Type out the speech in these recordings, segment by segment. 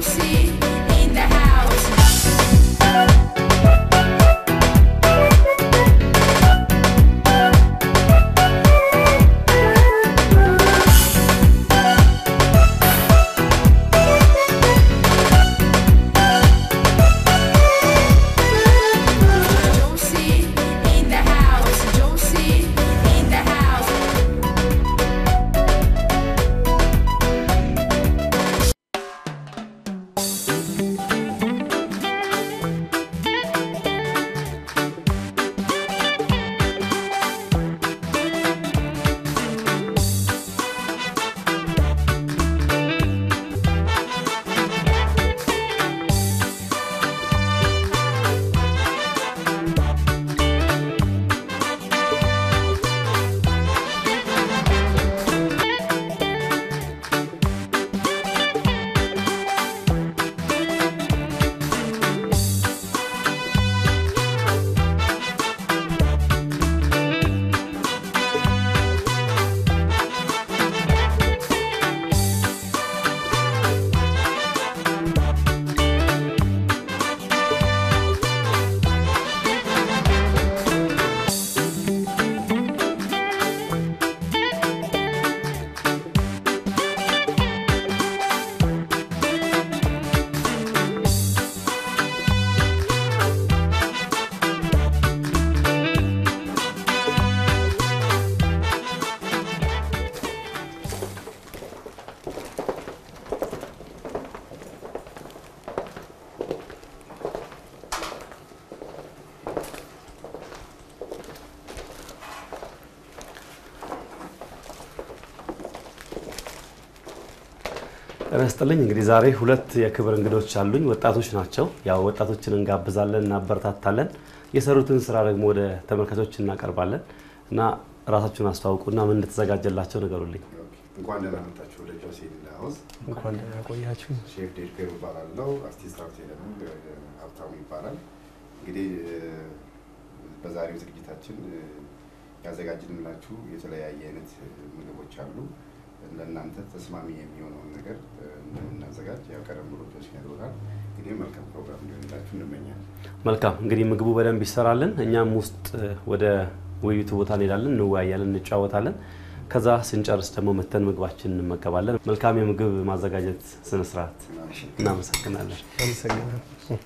Josie in the house. Josie in the house. Josie in the house. ጤና ይስጥልኝ። እንግዲህ ዛሬ ሁለት የክብር እንግዶች አሉኝ። ወጣቶች ናቸው። ያው ወጣቶችን እንጋብዛለን፣ እናበረታታለን። የሰሩትን ስራ ደግሞ ወደ ተመልካቾች እናቀርባለን እና ራሳችሁን አስተዋውቁና ምን እንደተዘጋጀላቸው ንገሩልኝ። እንኳን ደህና መጣችሁ ወደ ጆሲ ኢን ዘ ሃውስ። እንኳን ደህና ቆያችሁ። ሼፍ ዴድፔር እባላለሁ። አርቲስት ሀብቴ ደግሞ ሀብታሙ ይባላል። እንግዲህ በዛሬው ዝግጅታችን ያዘጋጅንላችሁ የተለያየ አይነት ምግቦች አሉ። ለእናንተ ተስማሚ የሚሆነውን ነገር እንደምናዘጋጅ ያው ቀደም ብሎ ጆሲ ነግሮናል። እንግዲህ መልካም ፕሮግራም እንዲሆንላችሁ እንመኛለን። መልካም እንግዲህ ምግቡ በደንብ ይሰራልን። እኛም ውስጥ ወደ ውይይቱ ቦታ እንሄዳለን፣ እንወያያለን፣ እንጫወታለን። ከዛ ስንጨርስ ደግሞ መተን ምግባችን እንመገባለን። መልካም የምግብ ማዘጋጀት ስነስርዓት። እናመሰግናለን። አመሰግናለሁ።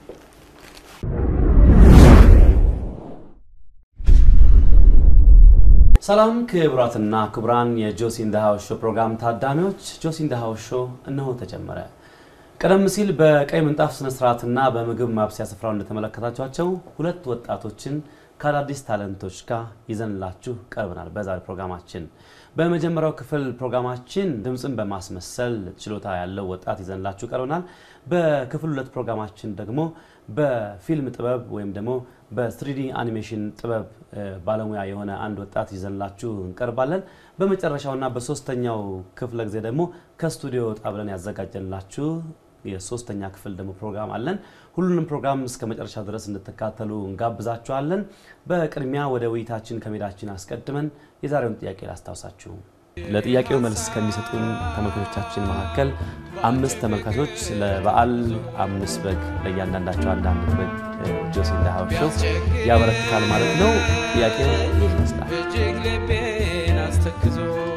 ሰላም ክቡራትና ክቡራን የጆሲ ኢን ዘ ሃውስ ሾው ፕሮግራም ታዳሚዎች፣ ጆሲ ኢን ዘ ሃውስ ሾው እነሆ ተጀመረ። ቀደም ሲል በቀይ ምንጣፍ ስነ ስርዓትና በምግብ ማብሰያ ስፍራው እንደተመለከታችኋቸው ሁለት ወጣቶችን ከአዳዲስ ታለንቶች ጋር ይዘንላችሁ ቀርበናል። በዛሬ ፕሮግራማችን በመጀመሪያው ክፍል ፕሮግራማችን ድምፅን በማስመሰል ችሎታ ያለው ወጣት ይዘንላችሁ ቀርበናል። በክፍል ሁለት ፕሮግራማችን ደግሞ በፊልም ጥበብ ወይም ደግሞ በስሪዲ አኒሜሽን ጥበብ እ፣ ባለሙያ የሆነ አንድ ወጣት ይዘንላችሁ እንቀርባለን። በመጨረሻውና በሶስተኛው ክፍለ ጊዜ ደግሞ ከስቱዲዮ ወጣ ብለን ያዘጋጀንላችሁ የሶስተኛ ክፍል ደግሞ ፕሮግራም አለን። ሁሉንም ፕሮግራም እስከ መጨረሻ ድረስ እንድትካተሉ እንጋብዛችኋለን። በቅድሚያ ወደ ውይይታችን ከሜዳችን አስቀድመን የዛሬውን ጥያቄ ላስታውሳችሁ። ለጥያቄው መልስ ከሚሰጡን ተመልካቾቻችን መካከል አምስት ተመልካቾች ለበዓል አምስት በግ ለእያንዳንዳቸው አንዳንድ በግ ጆሲ ኢን ዘ ሃውስ ሾው ያበረክታል ማለት ነው። ጥያቄው ይህ ይመስላል። እጅግ ልቤን አስተክዞ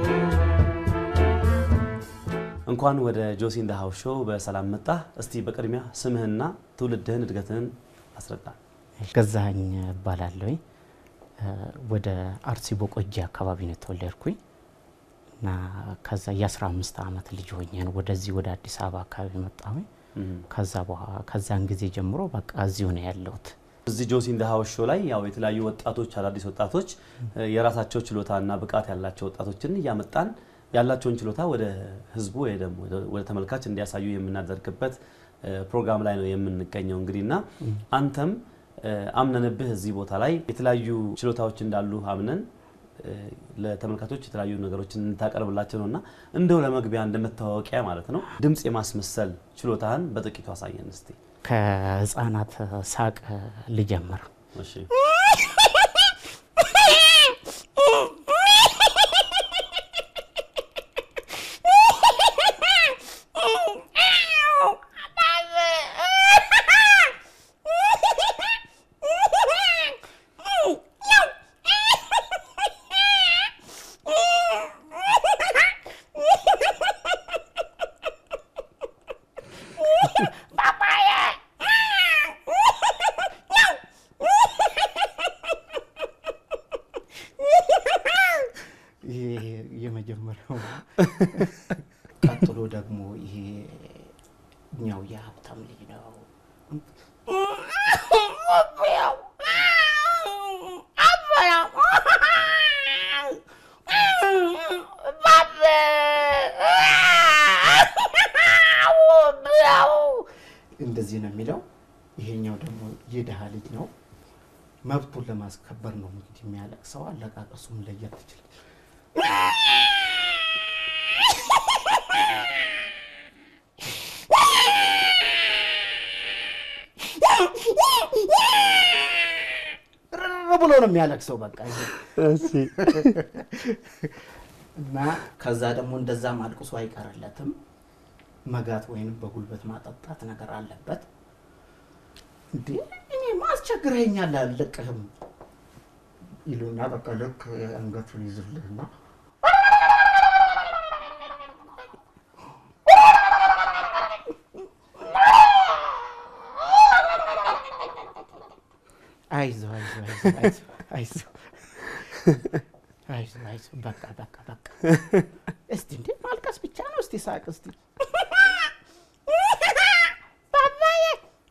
እንኳን ወደ ጆሲ ኢን ዘ ሃውስ ሾው በሰላም መጣ። እስቲ በቅድሚያ ስምህና ትውልድህን እድገትህን አስረዳ። ገዛኸኝ እባላለሁኝ ወደ አርሲ ቦቆጂ አካባቢ ነው የተወለድኩኝ እና ከዛ የ15 ዓመት ልጅ ሆኜ ነው ወደዚህ ወደ አዲስ አበባ አካባቢ መጣሁኝ። ከዛ በኋላ ከዛን ጊዜ ጀምሮ በቃ እዚሁ ነው ያለሁት። እዚህ ጆሲ ኢን ዘ ሃውስ ሾው ላይ ያው የተለያዩ ወጣቶች አዳዲስ ወጣቶች እ፣ የራሳቸው ችሎታና ብቃት ያላቸው ወጣቶችን እያመጣን ያላቸውን ችሎታ ወደ ህዝቡ ወይ ደግሞ ወደ- ወደ ተመልካች እንዲያሳዩ የምናደርግበት እ፣ ፕሮግራም ላይ ነው የምንገኘው እንግዲህ እና አንተም እ፣ አምነንብህ እዚህ ቦታ ላይ የተለያዩ ችሎታዎች እንዳሉ አምነን እ፣ ለተመልካቾች የተለያዩ ነገሮችን እንታቀርብላቸው ነው እና እንደው ለመግቢያ እንደ መታወቂያ ማለት ነው ድምፅ የማስመሰል ችሎታህን በጥቂቱ አሳየን እስቲ። ከህፃናት ሳቅ ልጀምር። እሺ ቀጥሎ ደግሞ ይሄ እኛው የሀብታም ልጅ ነው። እንደዚህ ነው የሚለው። ይሄኛው ደግሞ የድሃ ልጅ ነው። መብቱን ለማስከበር ነው እንግዲህ የሚያለቅሰው። አለቃቀሱም ለየት ይችላል። ርር ብሎ ነው የሚያለቅሰው። በቃ ይሄ እና ከዛ ደግሞ እንደዛም አልቅሶ አይቀርለትም። መጋት ወይንም በጉልበት ማጠጣት ነገር አለበት። እንዴ እኔ ማስቸግረኛል አልለቅህም ይሉና በቃ ልክ አንገቱን ይዝልህና አይዞ አይዞ አይዞ አይዞ አይዞ አይዞ በቃ በቃ በቃ እስቲ እንዴ ማልቀስ ብቻ ነው። እስቲ ሳቅ እስቲ ባባዬ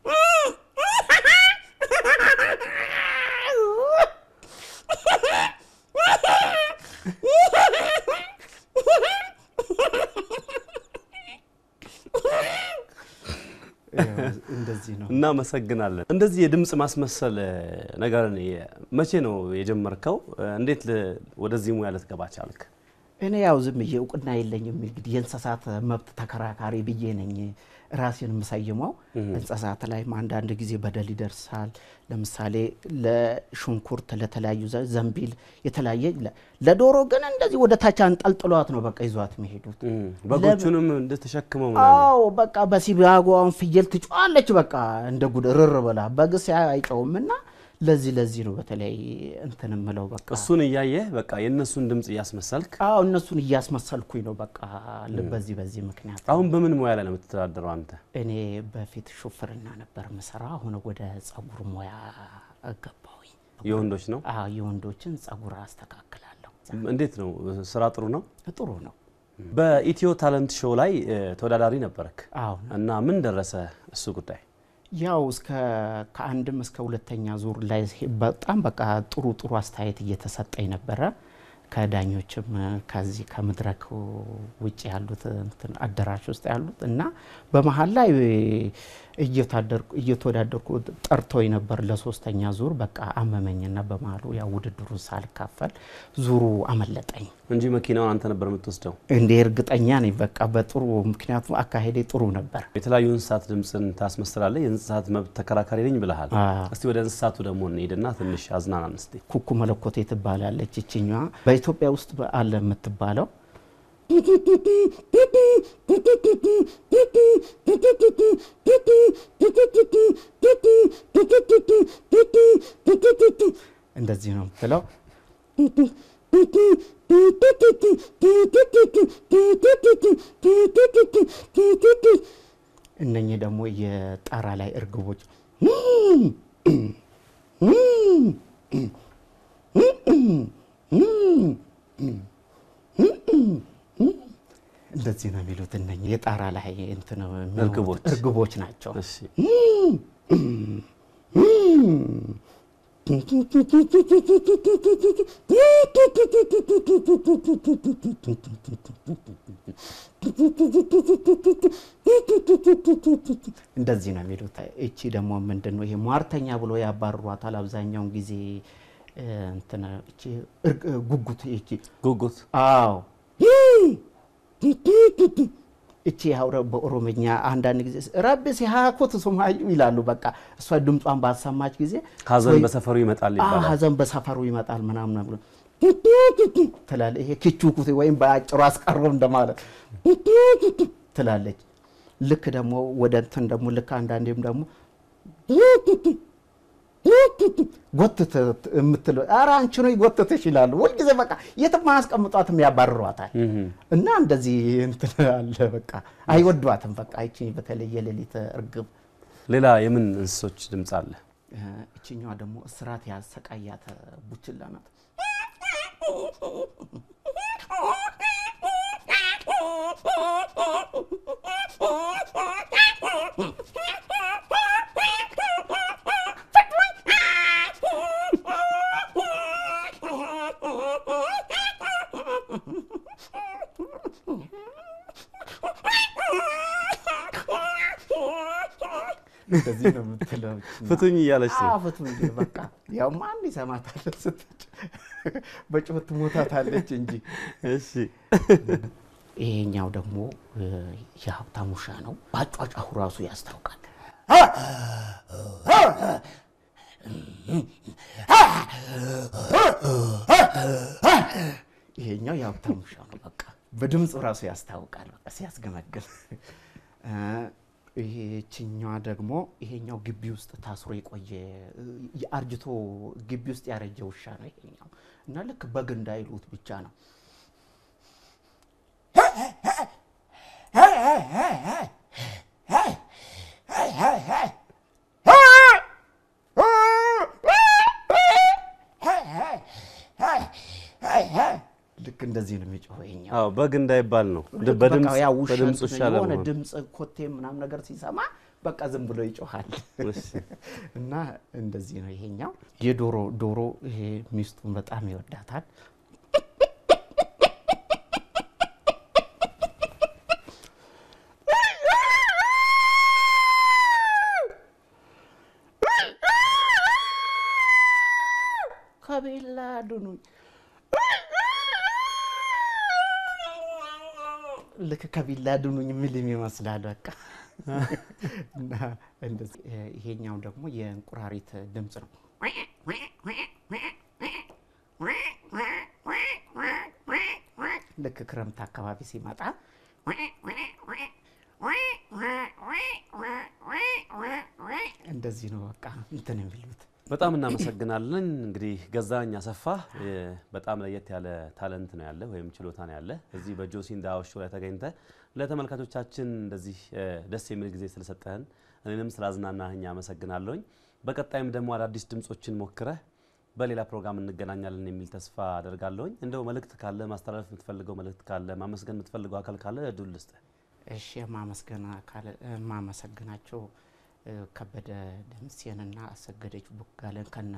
እንደዚህ ነው። እናመሰግናለን። እንደዚህ የድምፅ ማስመሰል እ፣ ነገርን የ- መቼ ነው የጀመርከው? እ፣ እንዴት ል- ወደዚህ ሙያ ልትገባ ቻልክ? እኔ ያው ዝም ብዬ እውቅና የለኝም እንግዲህ የእንስሳት መብት ተከራካሪ ብዬ ነኝ ራሴን የምሰይመው። እንስሳት ላይም አንዳንድ ጊዜ በደል ይደርሳል። ለምሳሌ ለሽንኩርት፣ ለተለያዩ ዘ- ዘንቢል፣ የተለያየ ለ- ለዶሮ ግን እንደዚህ ወደ ታች አንጠልጥሏት ነው በቃ ይዟት የሚሄዱት። እም፣ በጎቹንም እንደተሸክመው ምናምን አዎ በቃ በሲባጓውን ፍየል ትጮዋለች። በቃ እንደ ጉድ ርር ብላ በግስ አይጨውም እና ለዚህ ለዚህ ነው በተለይ እንትን ምለው በቃ እሱን እያየህ በቃ የእነሱን ድምፅ እያስመሰልክ አዎ እነሱን እያስመሰልኩኝ ነው በቃ ል- በዚህ በዚህ ምክንያት አሁን በምን ሙያ ላይ ነው የምትተዳደረው አንተ? እኔ በፊት ሹፍርና ነበር ምሰራ። አሁን ወደ ጸጉር ሙያ ገባሁኝ። የወንዶች ነው? አዎ የወንዶችን ጸጉር አስተካክላለሁ። እንዴት ነው ስራ? ጥሩ ነው። ጥሩ ነው። በኢትዮ ታለንት ሾው ላይ እ፣ ተወዳዳሪ ነበረክ አዎ እና ምን ደረሰ እሱ ጉዳይ? ያው እስከ ከአንድም እስከ ሁለተኛ ዙር ላይ በጣም በቃ ጥሩ ጥሩ አስተያየት እየተሰጠኝ ነበረ። ከዳኞችም ከዚህ ከመድረክ ውጭ ያሉት እንትን አዳራሽ ውስጥ ያሉት እና በመሀል ላይ እየታደርኩ እየተወዳደርኩ ጠርቶኝ ነበር ለሶስተኛ ዙር። በቃ አመመኝና በመሀሉ ያው ውድድሩን ሳልካፈል ዙሩ አመለጠኝ። እንጂ መኪናውን አንተ ነበር የምትወስደው። እንዴ እርግጠኛ ነኝ በቃ በጥሩ ምክንያቱም አካሄዴ ጥሩ ነበር። የተለያዩ እንስሳት ድምፅን ታስመስላለህ። የእንስሳት መብት ተከራካሪ ነኝ ብለሃል። አዎ። እስቲ ወደ እንስሳቱ ደግሞ እንሂድና ትንሽ አዝናናን እስቲ። ኩኩ መለኮቴ ትባላለች። ይችኛዋ በኢትዮጵያ ውስጥ አለ የምትባለው እንደዚህ ነው የምትለው። እነኚህ ደግሞ የጣራ ላይ እርግቦች እንደዚህ ነው የሚሉት። እነኚህ የጣራ ላይ እንትን የሚሆኑት እርግቦች። እርግቦች ናቸው። እሺ እንደዚህ ነው የሚሉት። እቺ ደግሞ ምንድን ነው ይሄ ሟርተኛ ብሎ ያባርሯታል አብዛኛውን ጊዜ እ፣ እንትን እቺ እርግ- ጉጉት እቺ ጉጉት አዎ እቺ ያውረ በኦሮምኛ አንዳንድ ጊዜ ረቢ ሲሃኩት ሱማዩ ይላሉ። በቃ እሷ ድምጿን ባሰማች ጊዜ ሀዘን ወይ- በሰፈሩ ይመጣል አዎ፣ ይባላል። ሀዘን በሰፈሩ ይመጣል ምናምን ብሎ ትላለች። ይሄ ኪቹኩት ወይም በአጭሩ አስቀረው እንደማለት ትላለች። ልክ ደግሞ ወደ እንትን ደግሞ ልክ አንዳንዴም ደግሞ ጎትት የምትለው ኧረ አንቺ ነው ይጎትትሽ ይላሉ። ሁልጊዜ በቃ የትም አያስቀምጧትም ያባርሯታል። እህም። እና እንደዚህ እንትን አለ በቃ አይወዷትም። በቃ ይቺ በተለይ የሌሊት እርግብ ሌላ የምን እንስሶች ድምፅ አለ? እ፣ እችኛዋ ደግሞ እስራት ያሰቃያት ቡችላ ናት። እንደዚህ ነው የምትለው። ፍቱኝ እያለች ነው። አዎ፣ ፍቱኝ በቃ ያው ማን ይሰማታል ስትጭ በጩኸት ትሞታታለች እንጂ። እሺ ይሄኛው ደግሞ እ፣ የሀብታም ውሻ ነው። አጫጫሁ ራሱ ያስታውቃል። ይሄኛው የሀብታም ውሻ ነው። በቃ በድምፁ ራሱ ያስታውቃል። በቃ ሲያስገመግል እ፣ ይሄችኛዋ ደግሞ ይሄኛው ግቢ ውስጥ ታስሮ የቆየ እ፣ አርጅቶ ግቢ ውስጥ ያረጀ ውሻ ነው ይሄኛው እና ልክ በግ እንዳይሉት ብቻ ነው ልክ እንደዚህ ነው የሚጮኸው ይሄኛው። አዎ በግ እንዳይባል ነው ልክ በድምፅ በቃ ያው ውሻ በድምፅ ውሻ የሆነ ለመሆን ድምፅ ኮቴ ምናምን ነገር ሲሰማ በቃ ዝም ብሎ ይጮሃል እሺ። እና እንደዚህ ነው ይሄኛው። የዶሮ ዶሮ ይሄ ሚስቱን በጣም ይወዳታል። ከቤላ አድኑኝ ልክ ከቢላ አድኑኝ የሚልም ይመስላል በቃ እና እንደዚህ እ፣ ይሄኛው ደግሞ የእንቁራሪት ድምፅ ነው። ልክ ክረምት አካባቢ ሲመጣ እንደዚህ ነው በቃ እንትን የሚሉት። በጣም እናመሰግናለን። እንግዲህ ገዛኸኝ አሰፋ እ፣ በጣም ለየት ያለ ታለንት ነው ያለ ወይም ችሎታ ነው ያለ እዚህ በጆሲ እንዳው ሾው ላይ ተገኝተ ለተመልካቾቻችን እንደዚህ እ፣ ደስ የሚል ጊዜ ስለሰጠህን እኔንም ስላዝናናህኝ አመሰግናለሁኝ። በቀጣይም ደግሞ አዳዲስ ድምጾችን ሞክረህ በሌላ ፕሮግራም እንገናኛለን የሚል ተስፋ አደርጋለሁኝ። እንደው መልእክት ካለ ማስተላለፍ የምትፈልገው መልእክት ካለ ማመስገን የምትፈልገው አካል ካለ እድል ልስጥህ። እሺ የማመስገን አካል የማመሰግናቸው እ፣ ከበደ ደምሴንና አሰገደች ቡጋለን ከነ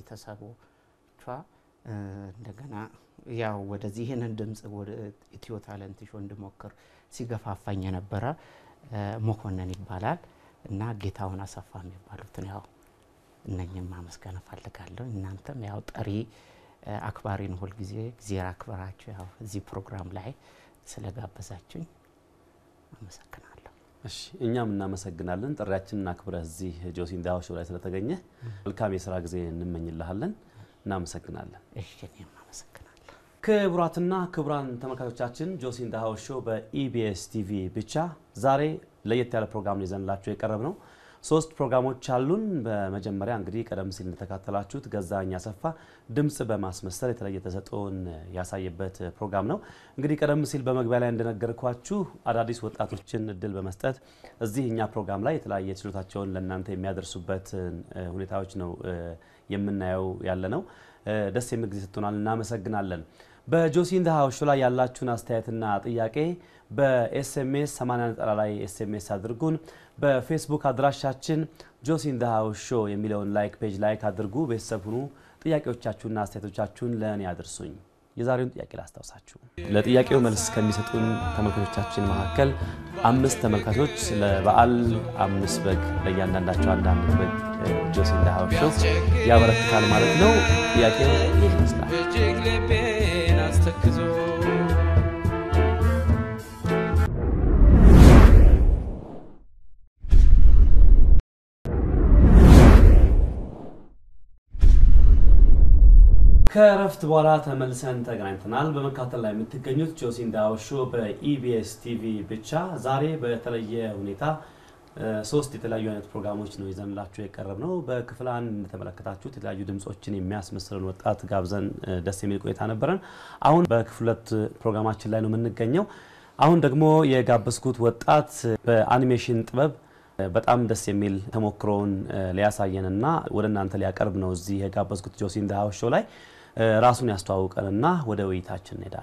ቤተሰቦቿ እ፣ እንደገና ያው ወደዚህ ይህንን ድምፅ ወደ ኢትዮ ታለንት ሾው እንድሞክር ሲገፋፋኝ የነበረ እ፣ መኮንን ይባላል እና ጌታውን አሰፋ የሚባሉትን ያው እነኝም ማመስገን እፈልጋለሁ። እናንተም ያው ጠሪ እ፣ አክባሪን ሁልጊዜ ጊዜ አክብራችሁ ያው እዚህ ፕሮግራም ላይ ስለጋበዛችሁኝ አመሰግናለሁ። እሺ እኛም እናመሰግናለን። ጥሪያችንን አክብረህ እዚህ ጆሲ እንዳው ሾው ላይ ስለተገኘ መልካም የስራ ጊዜ እንመኝልሃለን። እናመሰግናለን። እሺ እኔም አመሰግናለሁ። ክቡራትና ክቡራን ተመልካቾቻችን ጆሲ ኢን ዘ ሃውስ ሾው በኢቢኤስ ቲቪ ብቻ ዛሬ ለየት ያለ ፕሮግራም ነው ይዘንላችሁ የቀረብ ነው። ሶስት ፕሮግራሞች አሉን። በመጀመሪያ እንግዲህ ቀደም ሲል እንደተካተላችሁት ገዛኸኝ አሰፋ ድምፅ በማስመሰል የተለየ ተሰጥኦን ያሳየበት ፕሮግራም ነው። እንግዲህ ቀደም ሲል በመግቢያ ላይ እንደነገርኳችሁ አዳዲስ ወጣቶችን እድል በመስጠት እዚህ እኛ ፕሮግራም ላይ የተለያየ ችሎታቸውን ለእናንተ የሚያደርሱበት እ፣ ሁኔታዎች ነው እ፣ የምናየው ያለ ነው። እ፣ ደስ የሚል ጊዜ ሰጥቶናል። እናመሰግናለን። በጆሲ ኢን ዘ ሃውስ ሾው ላይ ያላችሁን አስተያየትና ጥያቄ በኤስኤምኤስ 80 ላይ ኤስኤምኤስ አድርጉን። በፌስቡክ አድራሻችን ጆሲ ኢን ዘ ሃውስ ሾው የሚለውን ላይክ ፔጅ ላይክ አድርጉ። ቤተሰብ ሁኑ። ጥያቄዎቻችሁና አስተያየቶቻችሁን ለእኔ አድርሱኝ። የዛሬውን ጥያቄ ላስታውሳችሁ። ለጥያቄው መልስ ከሚሰጡን ተመልካቾቻችን መካከል አምስት ተመልካቾች ለበዓል አምስት በግ ለእያንዳንዳቸው አንዳንድ በግ ጆሲ ኢን ዘ ሃውስ ሾው ያበረክታል ማለት ነው። ጥያቄው ይህ ይመስላል። እጅግ ልቤን አስተክዞ ከእረፍት በኋላ ተመልሰን ተገናኝተናል። በመካተል ላይ የምትገኙት ጆሲ ኢን ዘ ሃውስ ሾው በኢቢኤስ ቲቪ ብቻ ዛሬ በተለየ ሁኔታ እ፣ ሶስት የተለያዩ አይነት ፕሮግራሞች ነው ይዘንላችሁ የቀረብ ነው። በክፍል አንድ እንደተመለከታችሁት የተለያዩ ድምጾችን የሚያስመስለን ወጣት ጋብዘን እ፣ ደስ የሚል ቆይታ ነበረን። አሁን በክፍል ሁለት ፕሮግራማችን ላይ ነው የምንገኘው። አሁን ደግሞ የጋበዝኩት ወጣት በአኒሜሽን ጥበብ እ፣ በጣም ደስ የሚል ተሞክሮውን እ፣ ሊያሳየንና ወደ እናንተ ሊያቀርብ ነው እዚህ የጋበዝኩት ጆሲ ኢን ዘ ሃውስ ሾው ላይ እ፣ ራሱን ያስተዋውቀንና ወደ ውይይታችን እንሄዳለን።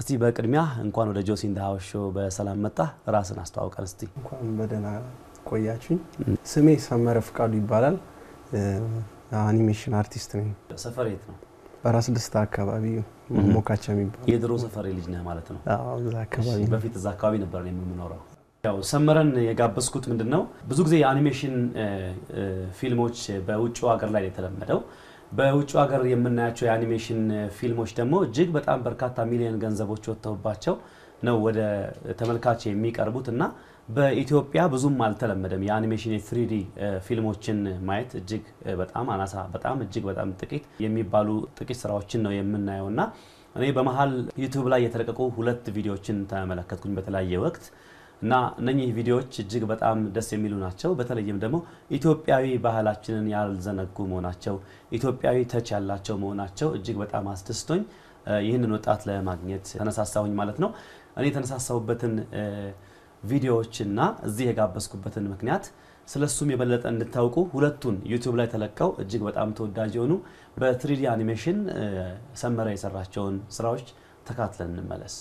እስቲ በቅድሚያ እንኳን ወደ ጆሲ ኢን ዘ ሃውስ ሾው በሰላም መጣ። ራስን አስተዋውቀን እስቲ። እንኳን በደህና ቆያችሁኝ። ስሜ ሰመረ ፍቃዱ ይባላል። እ፣ አኒሜሽን አርቲስት ነኝ። ሰፈር የት ነው? በራስ ደስታ አካባቢ ሞካቻ የሚባል የድሮ ሰፈሬ ልጅ ነህ ማለት ነው። አዎ፣ እዛ አካባቢ እሺ፣ ነው። በፊት እዛ አካባቢ ነበር እኔ የምኖረው። ያው ሰመረን የጋበዝኩት ምንድን ነው ብዙ ጊዜ የአኒሜሽን እ፣ እ፣ ፊልሞች በውጭ ሀገር ላይ ነው የተለመደው። በውጭ ሀገር የምናያቸው የአኒሜሽን ፊልሞች ደግሞ እጅግ በጣም በርካታ ሚሊዮን ገንዘቦች ወጥተውባቸው ነው ወደ ተመልካች የሚቀርቡት እና በኢትዮጵያ ብዙም አልተለመደም። የአኒሜሽን የትሪዲ ፊልሞችን ማየት እጅግ እ፣ በጣም አናሳ፣ በጣም እጅግ በጣም ጥቂት የሚባሉ ጥቂት ስራዎችን ነው የምናየው እና እኔ በመሀል ዩቱብ ላይ የተለቀቁ ሁለት ቪዲዮዎችን ተመለከትኩኝ በተለያየ ወቅት እና እነኚህ ቪዲዮዎች እጅግ በጣም ደስ የሚሉ ናቸው። በተለይም ደግሞ ኢትዮጵያዊ ባህላችንን ያልዘነጉ መሆናቸው፣ ኢትዮጵያዊ ተች ያላቸው መሆናቸው እጅግ በጣም አስደስቶኝ እ፣ ይህንን ወጣት ለማግኘት ተነሳሳሁኝ ማለት ነው። እኔ የተነሳሳሁበትን እ፣ ቪዲዮዎችና እዚህ የጋበዝኩበትን ምክንያት ስለ እሱም የበለጠ እንድታውቁ ሁለቱን ዩቲዩብ ላይ ተለቀው እጅግ በጣም ተወዳጅ የሆኑ በትሪዲ አኒሜሽን እ፣ ሰመረ የሰራቸውን ስራዎች ተካትለን እንመለስ።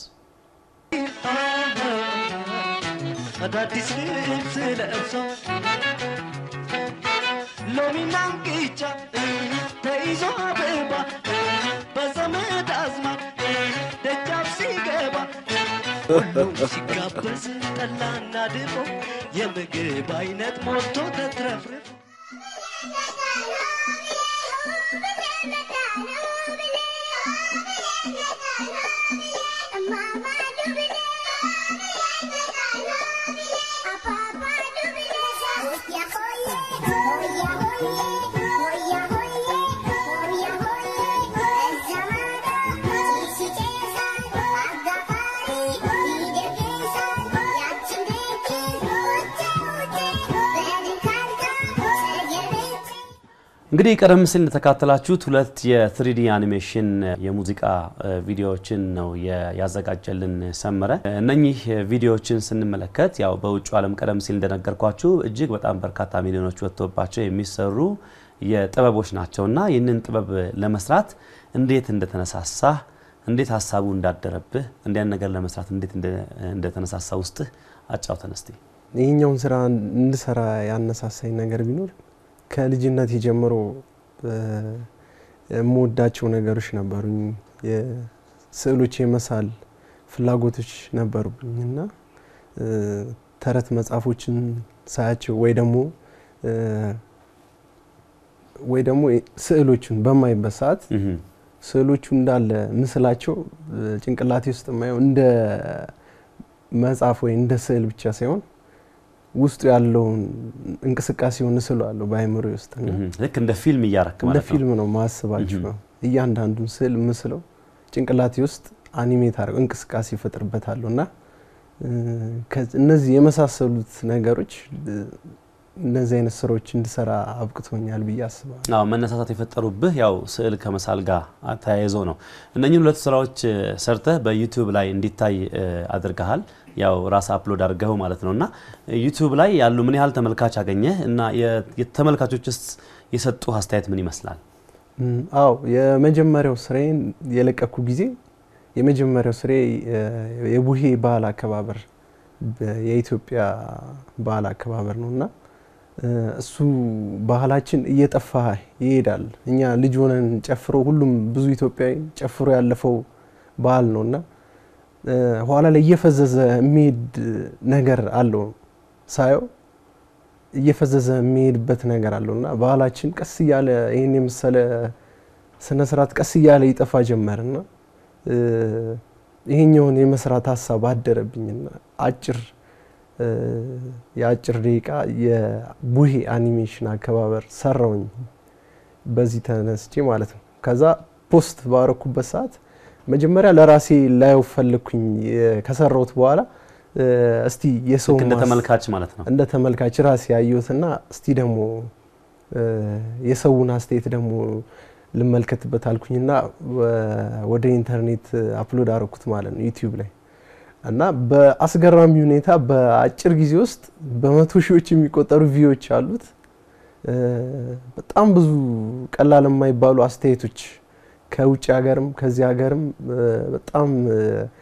አዳዲስ ልብስ ለብሰው ሎሚና እንቅጫ ተይዞ አበባ በዘመድ አዝማድ ደጃፍ ሲገባ ሁሉም ሲጋበዝ ጠላና ድፎ የምግብ አይነት ሞልቶ ተትረፍርፎ እንግዲህ ቀደም ሲል እንደተካተላችሁት ሁለት የትሪዲ አኒሜሽን የሙዚቃ እ፣ ቪዲዮዎችን ነው የ- ያዘጋጀልን ሰመረ። እነኚህ ቪዲዮዎችን ስንመለከት ያው በውጭ ዓለም ቀደም ሲል እንደነገርኳችሁ እጅግ በጣም በርካታ ሚሊዮኖች ወጥቶባቸው የሚሰሩ የጥበቦች ናቸውና ይህንን ጥበብ ለመስራት እንዴት እንደተነሳሳ እንዴት ሀሳቡ እንዳደረብህ እንዲያን ነገር ለመስራት እንዴት እንደ- እንደተነሳሳ ውስጥህ አጫውተን እስቲ። ይህኛውን ስራ እንድሰራ ያነሳሳኝ ነገር ቢኖር ከልጅነት ጀምሮ እ፣ የምወዳቸው ነገሮች ነበሩኝ። የስዕሎች የመሳል ፍላጎቶች ነበሩብኝ እና እ፣ ተረት መጽሐፎችን ሳያቸው ወይ ደግሞ እ፣ ወይ ደግሞ ስዕሎቹን በማይበት ሰዓት እህም፣ ስዕሎቹ እንዳለ ምስላቸው እ፣ ጭንቅላቴ ውስጥ የማየው እንደ መጽሐፍ ወይ እንደ ስዕል ብቻ ሳይሆን ውስጡ ያለውን እንቅስቃሴውን እስለዋለሁ በአይምሮ ውስጥ እና እህም። ልክ እንደ ፊልም እያረክ እንደ ማለት ነው። ፊልም ነው ማስባቸው። እህም። እያንዳንዱን ስዕል ምስለው ጭንቅላቴ ውስጥ አኒሜት አድርገው እንቅስቃሴ ይፈጥርበታለሁ እና እ፣ ከዚ- እነዚህ የመሳሰሉት ነገሮች እ፣ እነዚህ አይነት ስራዎች እንድሰራ አብቅቶኛል ብዬ አስባለሁ። አዎ መነሳሳት የፈጠሩብህ ያው ስዕል ከመሳል ጋር ተያይዞ ነው። እነኚህን ሁለት ስራዎች እ፣ ሰርተህ በዩቲዩብ ላይ እንዲታይ እ፣ አድርገሃል። ያው ራስ አፕሎድ አድርገው ማለት ነው እና ዩቲዩብ ላይ ያሉ ምን ያህል ተመልካች አገኘህ እና የ- የተመልካቾችስ የሰጡ አስተያየት ምን ይመስላል? እም፣ አዎ የመጀመሪያው ስራዬን የለቀኩ ጊዜ የመጀመሪያው ስሬ የቡሄ ባህል አከባበር በ- የኢትዮጵያ ባህል አከባበር ነው እና እ፣ እሱ ባህላችን እየጠፋ ይሄዳል። እኛ ልጅ ሆነን ጨፍሮ ሁሉም ብዙ ኢትዮጵያዊ ጨፍሮ ያለፈው ባህል ነው እና እ፣ ኋላ ላይ እየፈዘዘ የሚሄድ ነገር አለው ሳየው እየፈዘዘ የሚሄድበት ነገር አለው እና ባህላችን ቀስ እያለ ይህን የመሰለ ስነ ስርዓት ቀስ እያለ ይጠፋ ጀመርና እ፣ ይሄኛውን የመስራት ሀሳብ አደረብኝና አጭር እ፣ የአጭር ደቂቃ የቡሄ አኒሜሽን አከባበር ሰራውኝ በዚህ ተነስቼ ማለት ነው። ከዛ ፖስት ባረኩበት ሰዓት መጀመሪያ ለራሴ ላየው ፈለግኩኝ። የ- ከሰራሁት በኋላ እ፣ እስቲ የሰው ልክ እንደ ማስ- ተመልካች ማለት ነው። እንደ ተመልካች ራሴ ያየሁትና እስቲ ደግሞ እ፣ የሰውን አስተያየት ደግሞ ልመልከትበት አልኩኝና ወ- ወደ ኢንተርኔት አፕሎድ አረኩት ማለት ነው ዩቲዩብ ላይ እና በአስገራሚ ሁኔታ በአጭር ጊዜ ውስጥ በመቶ ሺዎች የሚቆጠሩ ቪዎች አሉት። እ፣ በጣም ብዙ ቀላል የማይባሉ አስተያየቶች ከውጭ ሀገርም ከዚህ ሀገርም እ፣ በጣም እ፣